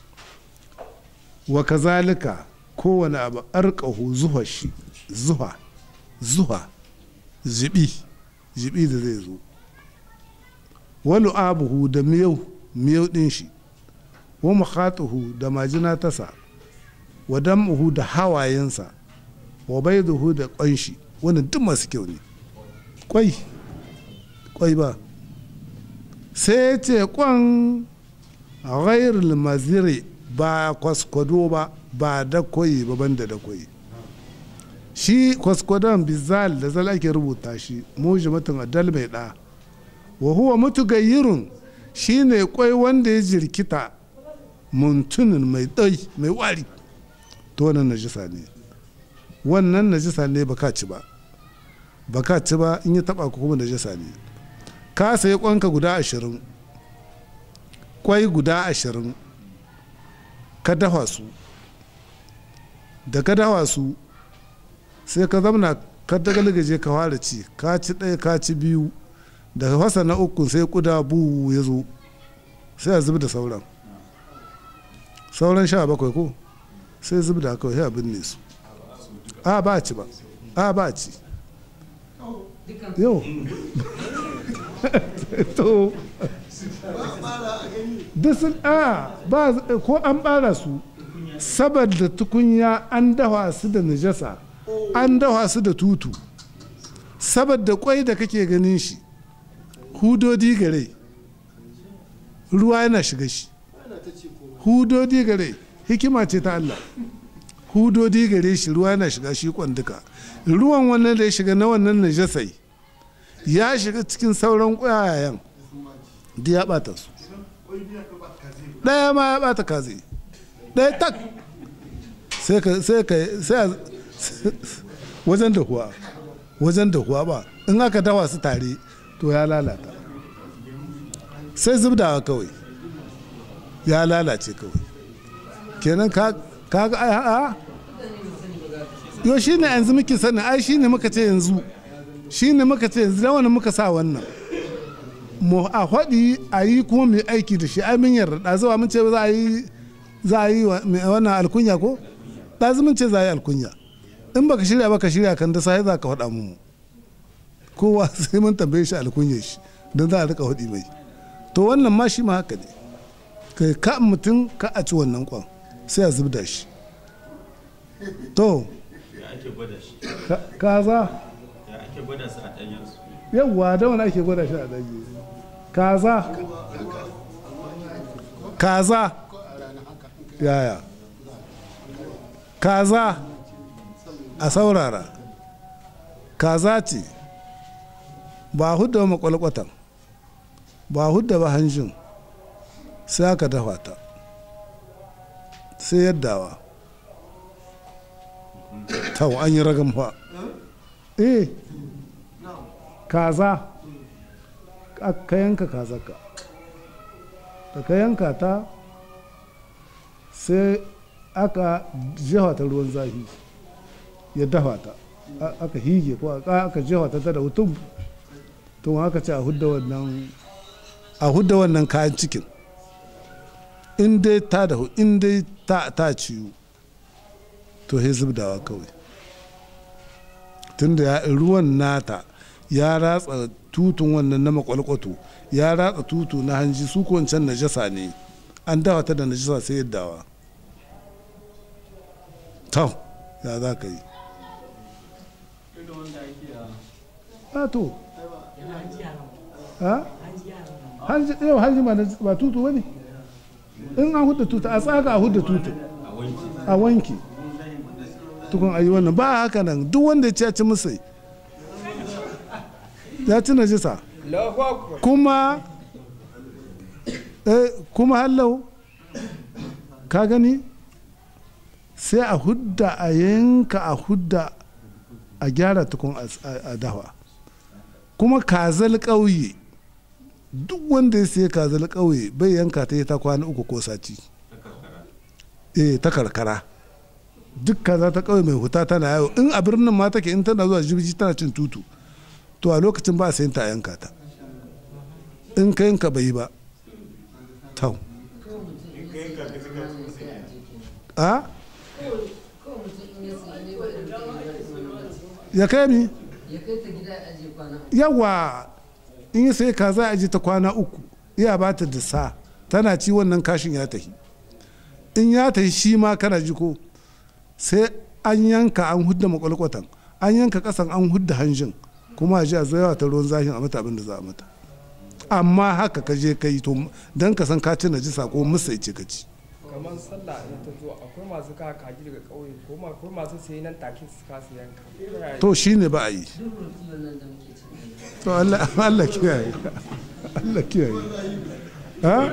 Speaker 1: wa kazalika kowane abu arkahu zuha shi zuha zuha zibi zibi da zai zo walu abuhu da miyau miyau din shi wa makhatuhu da majina tasa wa dam'uhu da hawayensa wa baiduhu da kwanshi wannan duk masu kyau ne kwai kwai ba sai ce kwan ghairul maziri ba kwaskwado ba ba da koyi ba banda da koyi shi kwaskwadon bizal da zal ake rubuta shi mujimatun adal mai da wa huwa mutugayyirun shine kwai wanda ya jirkita muntunin mai ɗai mai wari to wannan najisa ne wannan najisa ne baka ci ba baka ci ba in ya taba ku kuma najisa ne ka sayi kwanka guda ashirin kwai guda ashirin ka dafa su da ka dafa su sai ka zamna ka dagalgaje ka fara ci ka ci ɗaya ka ci biyu daga fasa na uku sai kuda bu ya zo sai a zubi da sauran sauran sha bakwai ko sai zubi da kawai sai a binne su a ba ci ba a ba ci yau to duk sun a ba ko an bara su saboda tukunya an dafa su da najasa an dafa su da tutu saboda kwai da kake ganin shi hudodi gare ruwa yana shiga shi hudodi gare hikima ce ta Allah hudodi gare shi ruwa yana shiga shi kwanduka ruwan wannan da ya shiga na wannan najasai ya shiga cikin sauran ƙwayayen da ya bata su ɗaya ma ya bata kaze ɗaya tak sai ka sai ka sai wajen da kuwa wajen da kuwa ba in aka dawa su tare to ya lalata sai zubdawa kawai ya lalace kawai kenan ka ga a yo shi ne yanzu muke sani ai shi ne muka ce yanzu shi ne muka ce yanzu da wani muka sa wannan mu a faɗi a yi kuma mai aiki da shi ai mun yarda ɗazuwa mun ce za a yi za a yi wannan alkunya ko ɗazu mun ce za a yi alkunya in baka shirya baka shirya kan da sai za ka faɗa mu kowa sai mun tambaye shi alkunya shi don za a rika faɗi mai to wannan ma shi ma haka ne kai ka mutum ka a ci wannan kwan sai a zubda shi to kaza yawwa da wani ake gwada shi a ɗanye kaza kaza yaya kaza a saurara kaza ce ba hudda makwalkwatan ba hudda ba hanjin sai aka dafa ta sai yaddawa tau an yi ragan fa eh kaza ka yanka kazaka da ka yanka ta sai aka jefa ta ruwan zafi ya dafa ta aka hige ko aka jefa ta da hutum to haka ce a hudda wannan a hudda wannan kayan cikin in dai ta da in dai ta ta ciwo to sai zubdawa kawai tunda ruwan nata ya ratsa tutun wannan na makwalkwato ya ratsa tutu na hanji su wancan najasa ne an dawa ta da najasa sai yaddawa to ya za ka yi a to hanji yau hanji ba tutu wani in an hudda tutu a tsaga a hudda tutu a wanki tukun ayi wannan ba haka nan duk wanda ya ci musai ya ci najisa kuma eh, kuma hallau ka gani sai a hudda a yanka a hudda a gyara tukun a dawa kuma kazal ƙauye duk wanda ya siya kazal ƙauye bai yanka ta yi ta kwana uku ko sati eh ta karkara duk kaza ta ƙauye mai huta tana yawo in a birnin ma take in tana zuwa jibiji tana cin tutu to a lokacin ba a sayin ta a yanka ta in ka yanka bai yi ba tau a ya kai mi yawa in ya sai kaza a ji ta kwana uku iya ba ta disa tana ci wannan kashin ya tahi in ya tahi shi ma kana ji ko sai an yanka an hudda makwalkwatan an yanka kasan an hudda hanjin kuma a ji a zo yawa ta ruwan zahin a mata abin da za a mata amma haka ka je ka yi to don ka san ka ci najisa ko musa ce ka ci
Speaker 2: kamar sallah in ta zo akwai masu ka kaji daga ƙauye ko ma akwai masu sayi nan take su kasa yanka
Speaker 1: to shi ne ba a yi to Allah Allah kiyaye Allah kiyaye ha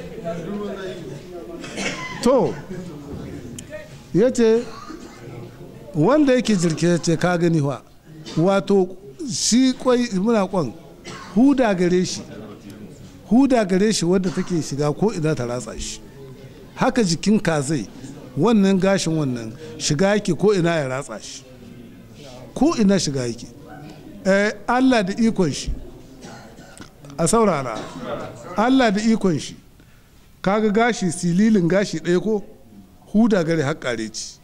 Speaker 1: to yace wanda yake jirke ce ka gani wa wato shi kwai muna kwan huda gare shi huda gare shi wadda take shiga ko ina ta ratsa shi haka jikin kazai wannan gashin wannan shiga yake ko ina ya ratsa shi ko ina shiga yake eh, Allah da ikon shi a saurara Allah da ikon shi kaga gashi sililin gashi ɗaya ko huda gare haƙare ci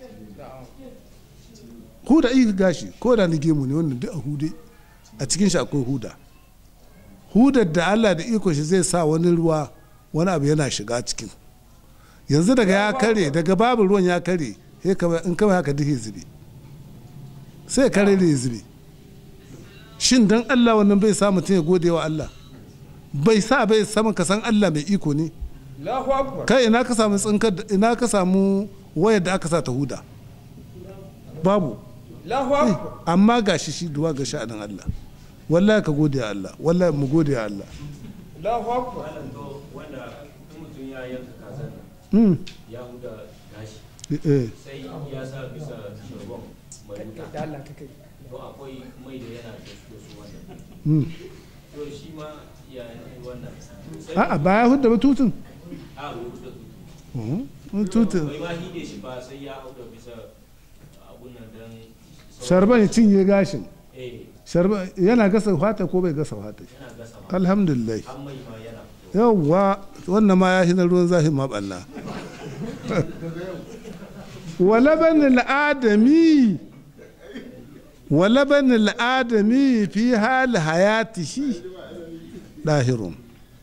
Speaker 1: huda iya gashi ko da ni gemu ne wannan duk a hude a cikin shi akwai huda hudar da Allah da ikon shi zai sa wani ruwa wani abu yana shiga cikin yanzu daga ya kare daga babu ruwan ya kare in kawai haka duk zube sai kare da zube shin dan Allah wannan bai sa mutum ya gode wa Allah bai sa bai sama ka san Allah mai iko ne
Speaker 2: Allahu akbar
Speaker 1: kai ina ka samu tsinkar ina ka samu wayar da aka sa ta huda babu
Speaker 2: Allahu akbar
Speaker 1: amma gashi shi duwa ga sha'anin Allah wallahi ka gode wa Allah wallahi mu gode wa Allah
Speaker 2: Allahu akbar
Speaker 3: wanda in mutum ya yanka kazan
Speaker 1: mm.
Speaker 3: ya huda gashi
Speaker 1: eh.
Speaker 3: sai ya sa bisa shagon mai wuta
Speaker 2: da Allah ka kai
Speaker 3: to akwai mai da yana da su su wannan
Speaker 1: mm.
Speaker 3: to shi ma ya yi wannan sai
Speaker 1: a'a baya hudda ba tutun
Speaker 3: a bai huda
Speaker 1: Mhm. tutun
Speaker 3: bai ma hide shi ba sai ya huda bisa abun nan dan
Speaker 1: sharban ya cinye gashin
Speaker 3: eh
Speaker 1: sharban yana gasa fata ko bai gasa fata
Speaker 3: yana gasa ma
Speaker 1: alhamdulillah
Speaker 3: an mai ma yana fito
Speaker 1: yawwa wannan ma ya hina ruwan zafi ma ɓanna walaban al'adami walaban al'adami fi hali hayatihi ɗahirun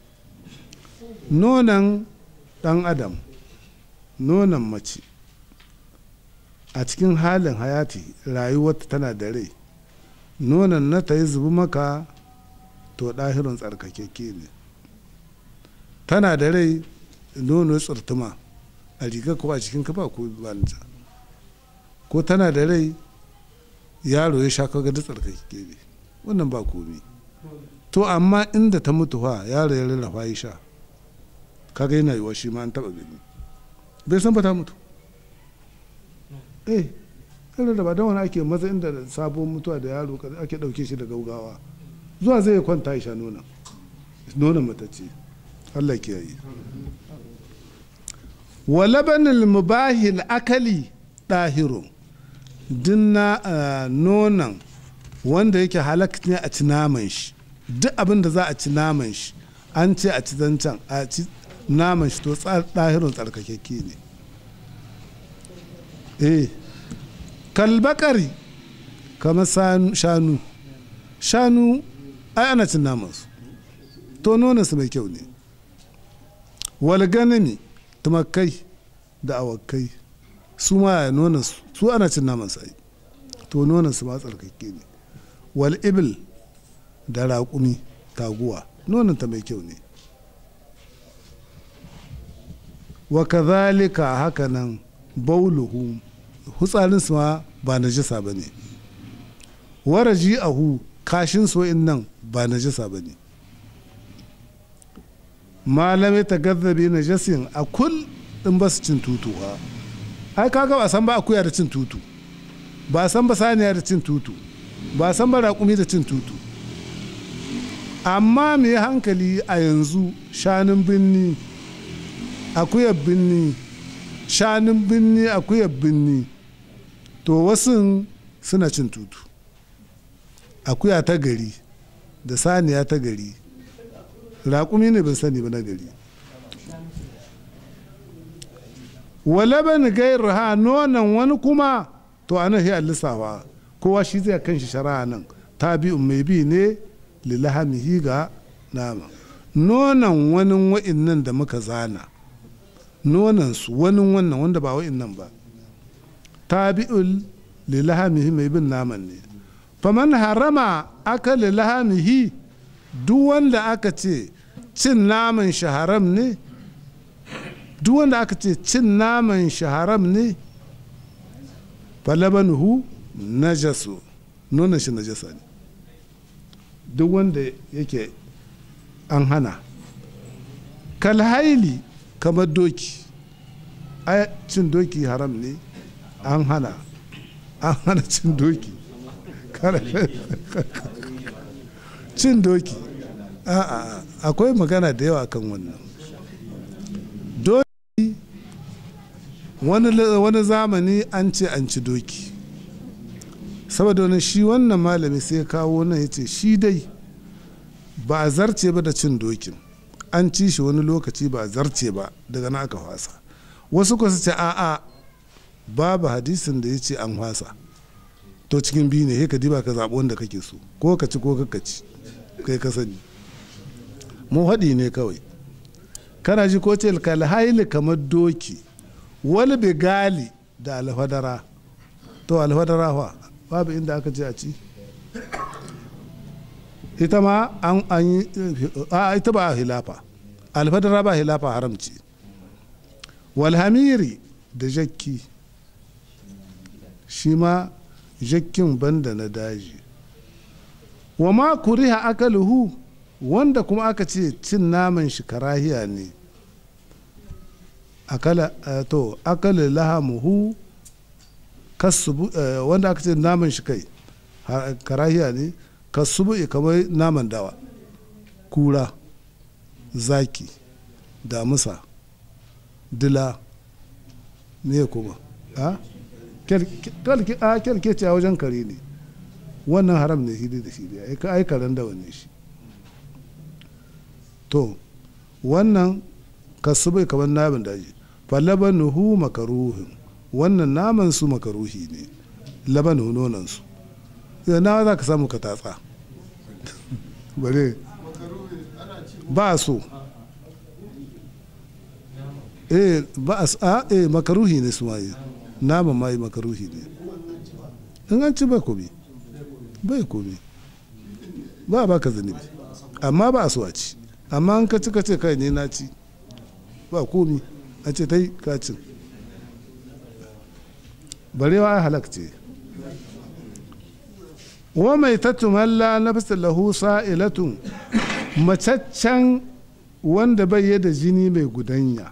Speaker 1: nonon ɗan adam nonon mace a cikin halin hayati rayuwarta tana da rai nonon na ta yi zubi maka to ɗahirun tsarkakeke ne tana da rai nono tsirtuma a riga ko a cikin kafa ko banta ko tana da rai yaro ya sha kaga da tsarkake ne wannan ba komi to amma inda ta mutu fa yaro ya rarrafa ya sha kaga yana yiwa shi ma an taba gani bai san ba ta mutu eh irin da ba don wani ake maza inda sabon mutuwa da yaro ake dauke shi da gaugawa zuwa zai kwanta ya sha nonon nonon matacce Allah ke yi wa labanil mubahil akali ɗahirun dinna nonon wanda yake halak ne a ci naman shi duk abin da za a ci naman shi an ce a ci zancen a ci naman shi to ɗahirun tsarkakekke ne eh kalbakari kamar shanu shanu ai ana cin namansu to nonansu mai kyau ne walganami tumakai da awakai su ma ya nuna su ana cin naman sai to nonon su ma tsarkake ne wal ibil da raƙumi taguwa nonon ta mai kyau ne wa kazalika haka nan bauluhu hutsarin su ma ba najisa ba ne waraji ahu kashin so'in nan ba najisa ba ne malamai ta gazzabe na jasin a kul in ba su cin tutu ha ai kaga ba san ba akuya da cin tutu ba san ba saniya da cin tutu ba san ba raƙumi da cin tutu amma mai hankali a yanzu shanun binni akuyar binni shanun binni akuyar binni to wasu suna cin tutu akuya ta gari da saniya ta gari raƙumi ne ban sani ba na gari walaban gairu ha nonon wani kuma to a nan sai lissafa kowa shi zai kan shi shari'a nan ta bi mai bi ne lilahamihi ga nama nonon wani wa'innan da muka zana nonon su wani wannan wanda ba wa'innan ba tabi'ul lilahamihi mai bin naman ne faman harama aka lilahamihi duk wanda aka ce cin naman shi haram ne duk wanda aka ce cin naman shi haram ne falabanuhu najasu nonon shi najasa ne duk wanda yake an hana kalhaili kamar doki ai cin doki haram ne an hana an hana cin doki cin doki a'a akwai magana da yawa kan wannan doki wani zamani an ce an ci doki saboda wani shi wannan malami sai kawo nan ya ce shi dai ba a zarce ba da cin dokin an ci shi wani lokaci ba a zarce ba daga na aka fasa wasu ku su ce a'a babu hadisin da ya ce an fasa to cikin biyu ne ka diba ka zaɓi wanda kake so ko ka ci ko ka ci kai ka sani mu haɗi ne kawai kana ji ko ce kalhaili kamar doki wani bigali da alfadara to alfadara fa babu inda aka ce a ci ita ma an yi a ita ba hilafa alfadara ba hilafa haramci walhamiri da jakki shi ma jakkin banda na daji wa ma kuriha akaluhu wanda kuma aka ce cin naman shi karahiya ne akala to akala lahamuhu kasubu wanda aka ce naman shi kai karahiya ne kasubu kamar naman dawa kura zaki damusa dila ne kuma a kyalkeci a wajen kare ne wannan haram ne hidi da shi da ai karen dawa ne shi to wannan kasubai kamar naman daji falabanuhu makaruhin wannan naman su makaruhi ne labanu nonon su na za ka samu ka tatsa bare ba so eh ba a eh makaruhi ne su ma yi naman ma yi makaruhi ne in an ci ba komi bai komi ba ba ka zanibi amma ba a so a ci amma an ka ci ka ce kai ne na ci ba komi a ce ta yi kacin barewa ai halak ce wa mai tattumalla na bisa lahu sa'ilatun macaccen wanda bai da jini mai gudanya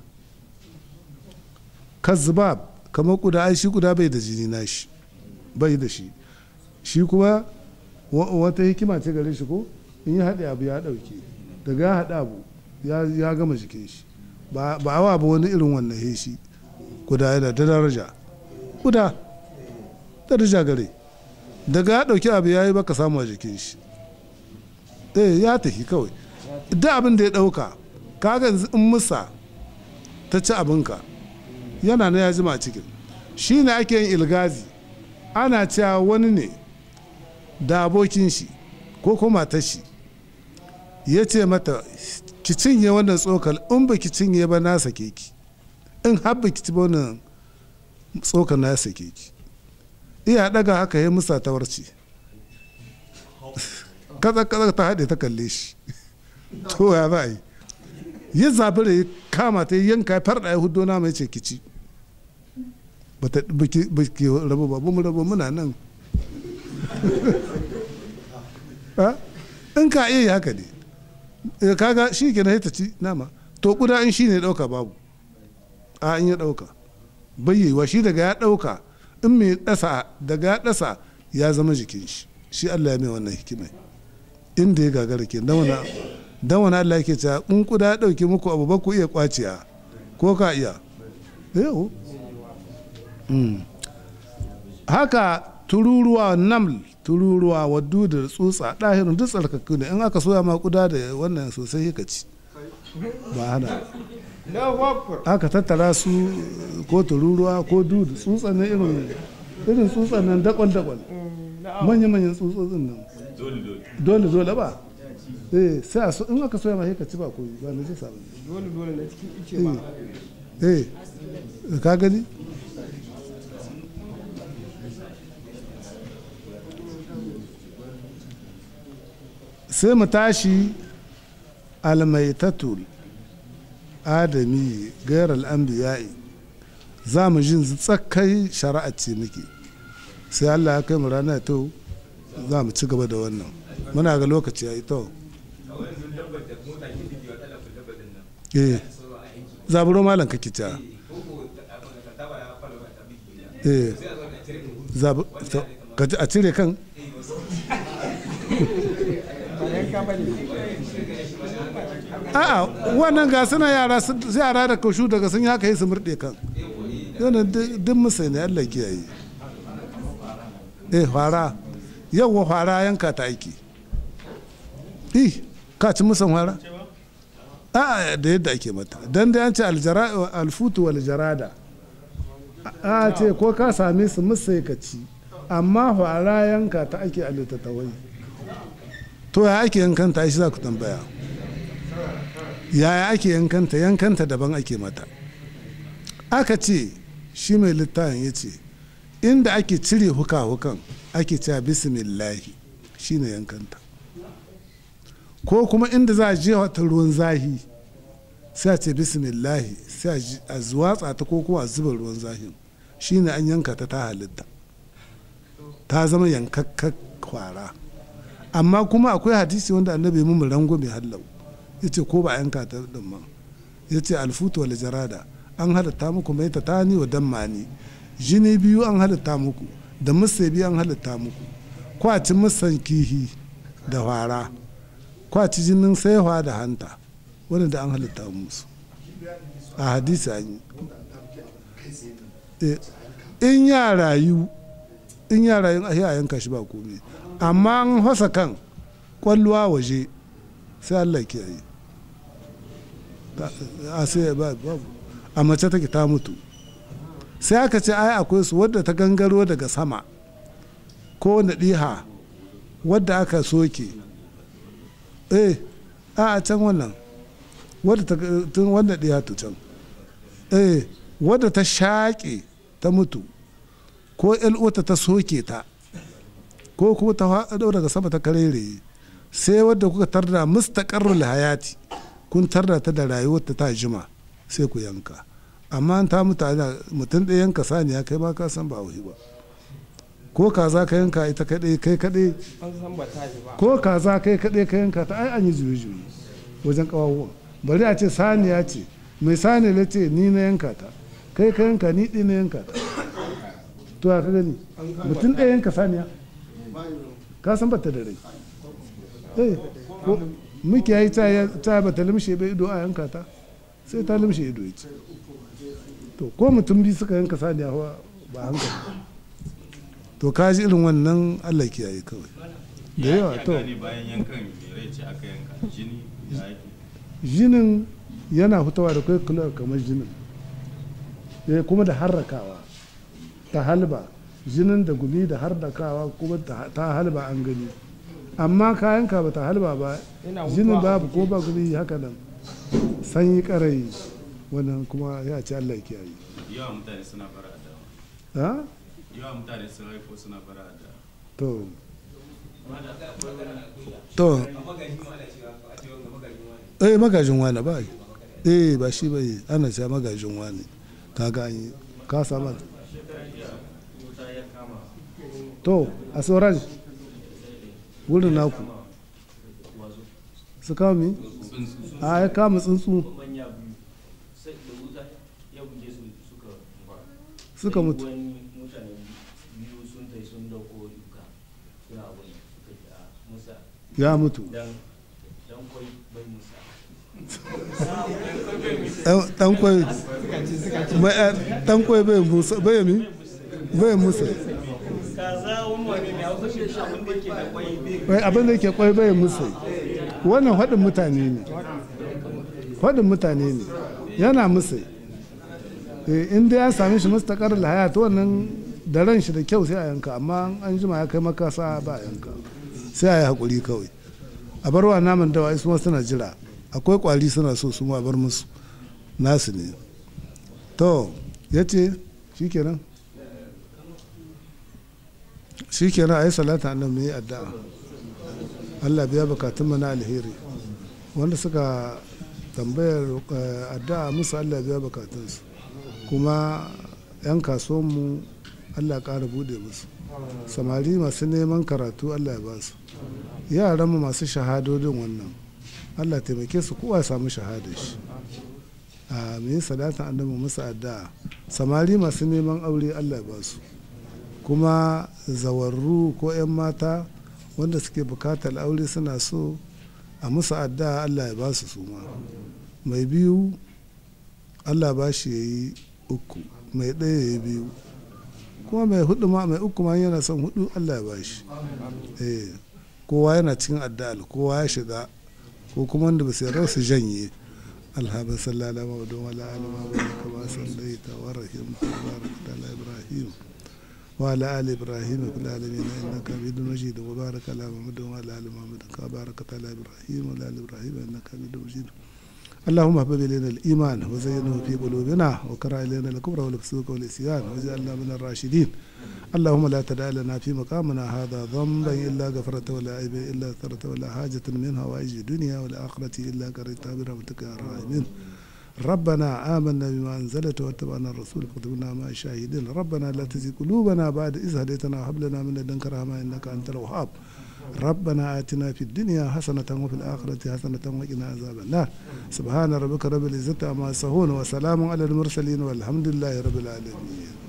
Speaker 1: kazbab kamar kuda ai shi kuda bai da jini na shi bai da shi shi kuma wata hikima ce gare shi ko in yi haɗe abu ya ɗauke daga ya haɗa abu ya gama jikin shi ba awa ba wani irin wannan heshi kuda yana da daraja kuda daraja gare daga ya ɗauki abu ya yi baka samu a jikin shi eh ya tafi kawai duk abin da ya ɗauka kaga in musa ta ci abinka yana na ya jima a cikin shi ne ake yin ilgazi ana cewa wani ne da abokin shi ko kuma ta shi ya ce mata ki cinye wannan tsokal in ba ki cinye ba na sake ki in har ba ki ci wannan tsokal na sake ki iya daga haka ya musa ta warce kaza kaza ta haɗe ta kalle shi to ya za a yi ya zabi da ya kama ta yanka ya farɗa ya hudo na mai ce ki ci ba ki rabu ba mu rabu muna nan in ka iya haka ne kaga shi ke na ta ci nama to kuda in shi ne ɗauka babu a in ya ɗauka bayyewa shi daga ya ɗauka in mai ɗasa daga ya ɗasa ya zama jikin shi shi Allah ya mai wannan hikimai inda ya gagara ke dan wani Allah yake cewa in kuda ya ɗauki muku abu ba ku iya kwaciya ko ka iya yau haka tururuwa naml tururuwa waddu da tsutsa ɗahirin duk tsarkakku ne in aka soya ma kuda da wannan sosai ka ci ba hana aka tattara su ko tururuwa ko dudu tsutsan nan irin irin tsutsan nan dakon dakon manya manyan tsutsotsin nan dole dole ba eh sai a so in aka soya ma sai ka ci ba koyi ba na jisa ba
Speaker 2: dole dole na cikin ice ba
Speaker 1: eh ka gani sai mu tashi almaitatul adami gairar anbiya'i za mu jin tsakai shari'a ce muke sai allah ya kai mu rana to za mu ci gaba da wannan muna ga lokaci ya yi to eh zaburo malam kake ta eh zabu to, ka ji a cire kan
Speaker 2: ba yanka ba ne
Speaker 1: a'a wannan ga suna yara sun- yara da kaushu daga sun yi haka yi su murɗe kan yana duk musai ne allah kiyaye eh fara yawwa fara yanka ta aiki ih ka ci musan fara a da yadda ake mata dan da an ce aljara- alfutu wal jarada a ce ko ka same su musai ka ci amma fara yanka ta ake a littattafai to ya ake yankanta shi za ku tambaya yaya ake yankanta yankanta daban ake mata aka ce shi mai littafin ya ce inda ake cire huka-hukan ake cewa bismillahi shine yankanta ko kuma inda za a je ta ruwan zahi sai a ce bismillahi sai a ji- a zuwatsa ta ko kuma a zuba ruwan zahin shine an yanka ta ta halitta ta zama yankakkar kwara amma kuma akwai hadisi wanda annabi mu rango mai hallau ya ce ko ba a yanka ta din ma ya ce alfutu wal jarada an halitta muku mai ta tani wa dammani jini biyu an halitta muku da musa biyu an halitta muku kwaci musan kihi da fara kwaci jinin saiwa da hanta wanda da an halitta musu a hadisi an yi Eh, in ya rayu in ya rayu a yanka shi ba komai amma an hasa kan kwalluwa waje sai Allah ke yi a sai ba babu a mace take ta mutu sai aka ce ai akwai su wadda ta gangaro daga sama ko na ɗiha wadda aka soke eh a a can wannan wadda ta tun wanda ɗiha to can eh wadda ta shaƙe ta mutu ko ƴal'uwata ta soke ta ko kuma ta faɗo daga sama ta karere sai wadda kuka tarda mustaqarrul hayati kun tarda ta da rayuwarta ta jima sai ku yanka amma an ta mutane mutum ɗaya yanka saniya kai ba ka san ba wuhi ba ko kaza ka yanka ita kaɗai kai kaɗai
Speaker 2: an san ba ta ji ba
Speaker 1: ko kaza kai kaɗai ka yanka ta ai an yi juye-juye wajen ƙawawan bari a ce saniya ce mai saniya ce ni na yanka ta kai ka yanka ni ɗi na yanka ta to ya ka gani mutum ɗaya yanka saniya ka san bata da rai eh ko muke yi ta ta bata limshe bai ido a yanka ta sai ta limshe ido ya ce to ko mutum biyu suka yanka saniya fa ba hankali to ka ji irin wannan Allah kiyaye kawai da yawa to
Speaker 4: ne bayan yankan mai rai ce aka yanka jini ya yake
Speaker 1: jinin yana fitowa da kai kula kamar jinin eh, kuma da harrakawa ta halba jinin da gumi da harrakawa kuma ta ta halba an gani amma kayanka ba ta halba ba
Speaker 2: Yana
Speaker 1: jinin
Speaker 2: mutuwa a
Speaker 1: babu ko ba gumi haka nan sanyi karai wannan kuma ya ce Allah ya kiyaye
Speaker 4: yawa mutane suna bara da
Speaker 1: ha
Speaker 4: yawa mutane sun haifo suna bara da
Speaker 1: to to eh magajin wani ba yi. eh ba shi ba yi ana cewa magajin wani kaga an yi ka samu to a sauran wurin naku su kawo mi a ya kama tsuntsu
Speaker 3: manya biyu sai da wuta ya buge su suka mutu
Speaker 1: suka mutu
Speaker 3: wani mutane biyu sun tai sun dauko duka suna wani suka ce a musa
Speaker 1: ya mutu
Speaker 3: dan dan kwai bai musa
Speaker 1: Dan- dan kwai mai, eh, dan kwai bai musa bai mi bai musa
Speaker 3: kaza wani wani ne hausa shi abin da ke da kwai bai
Speaker 1: wai abin da yake kwai bai musa wannan faɗin mutane ne faɗin mutane ne yana musa in dai ya sami shi mustaqar lahaya to wannan da ran shi da kyau sai a yanka amma an jima ya kai makasa ba a yanka sai a yi haƙuri kawai a bar wa naman dawa su ma suna jira akwai kwari suna so su ma bar musu nasu ne to ya ce shi kenan shi kenan a yi salata annan mai addu'a allah biya bukatun mana alheri wanda suka tambayar addu'a musu allah biya bukatunsu kuma 'yan kasuwanmu allah ƙara bude musu samari masu neman karatu allah ya ba su yaranmu masu shahadodin wannan allah taimake su kowa samu shahada shi a mai salatan annabi musu addu'a samari masu neman aure allah ya ba su kuma zawarru ko 'yan mata wanda suke bukatar aure suna so a musu addu'a allah ya ba su suma mai biyu allah ba shi ya yi uku mai ɗaya ya yi biyu kuma mai hudu ma mai uku ma yana son hudu allah ya ba shi eh kowa yana cikin addu'a kowa ya shiga ko kuma wanda ba su yarda su janye alhaba sallallahu alaihi wa ala alihi wa kama sallaita wa rahimta wa barakta ala ibrahim وعلى آل إبراهيم في العالمين إنك حميد مجيد وبارك على محمد وعلى آل محمد كما باركت على إبراهيم وعلى آل إبراهيم إنك حميد مجيد اللهم حبب إلينا الإيمان وزينه في قلوبنا وكره إلينا الكبر والفسوق والعصيان واجعلنا من الراشدين اللهم لا تدع لنا في مقامنا هذا ذنبا إلا غفرته ولا عيب إلا سترته ولا حاجة منها وأجل الدنيا والآخرة إلا كرهتها برحمتك يا الراحمين ربنا آمنا بما أنزلت واتبعنا الرسول فاكتبنا مع الشاهدين ربنا لا تزغ قلوبنا بعد إذ هديتنا وهب لنا من لدنك رحمة إنك أنت الوهاب ربنا آتنا في الدنيا حسنة وفي الآخرة حسنة وقنا عذاب النار سبحان ربك رب العزة عما يصفون وسلام على المرسلين والحمد لله رب العالمين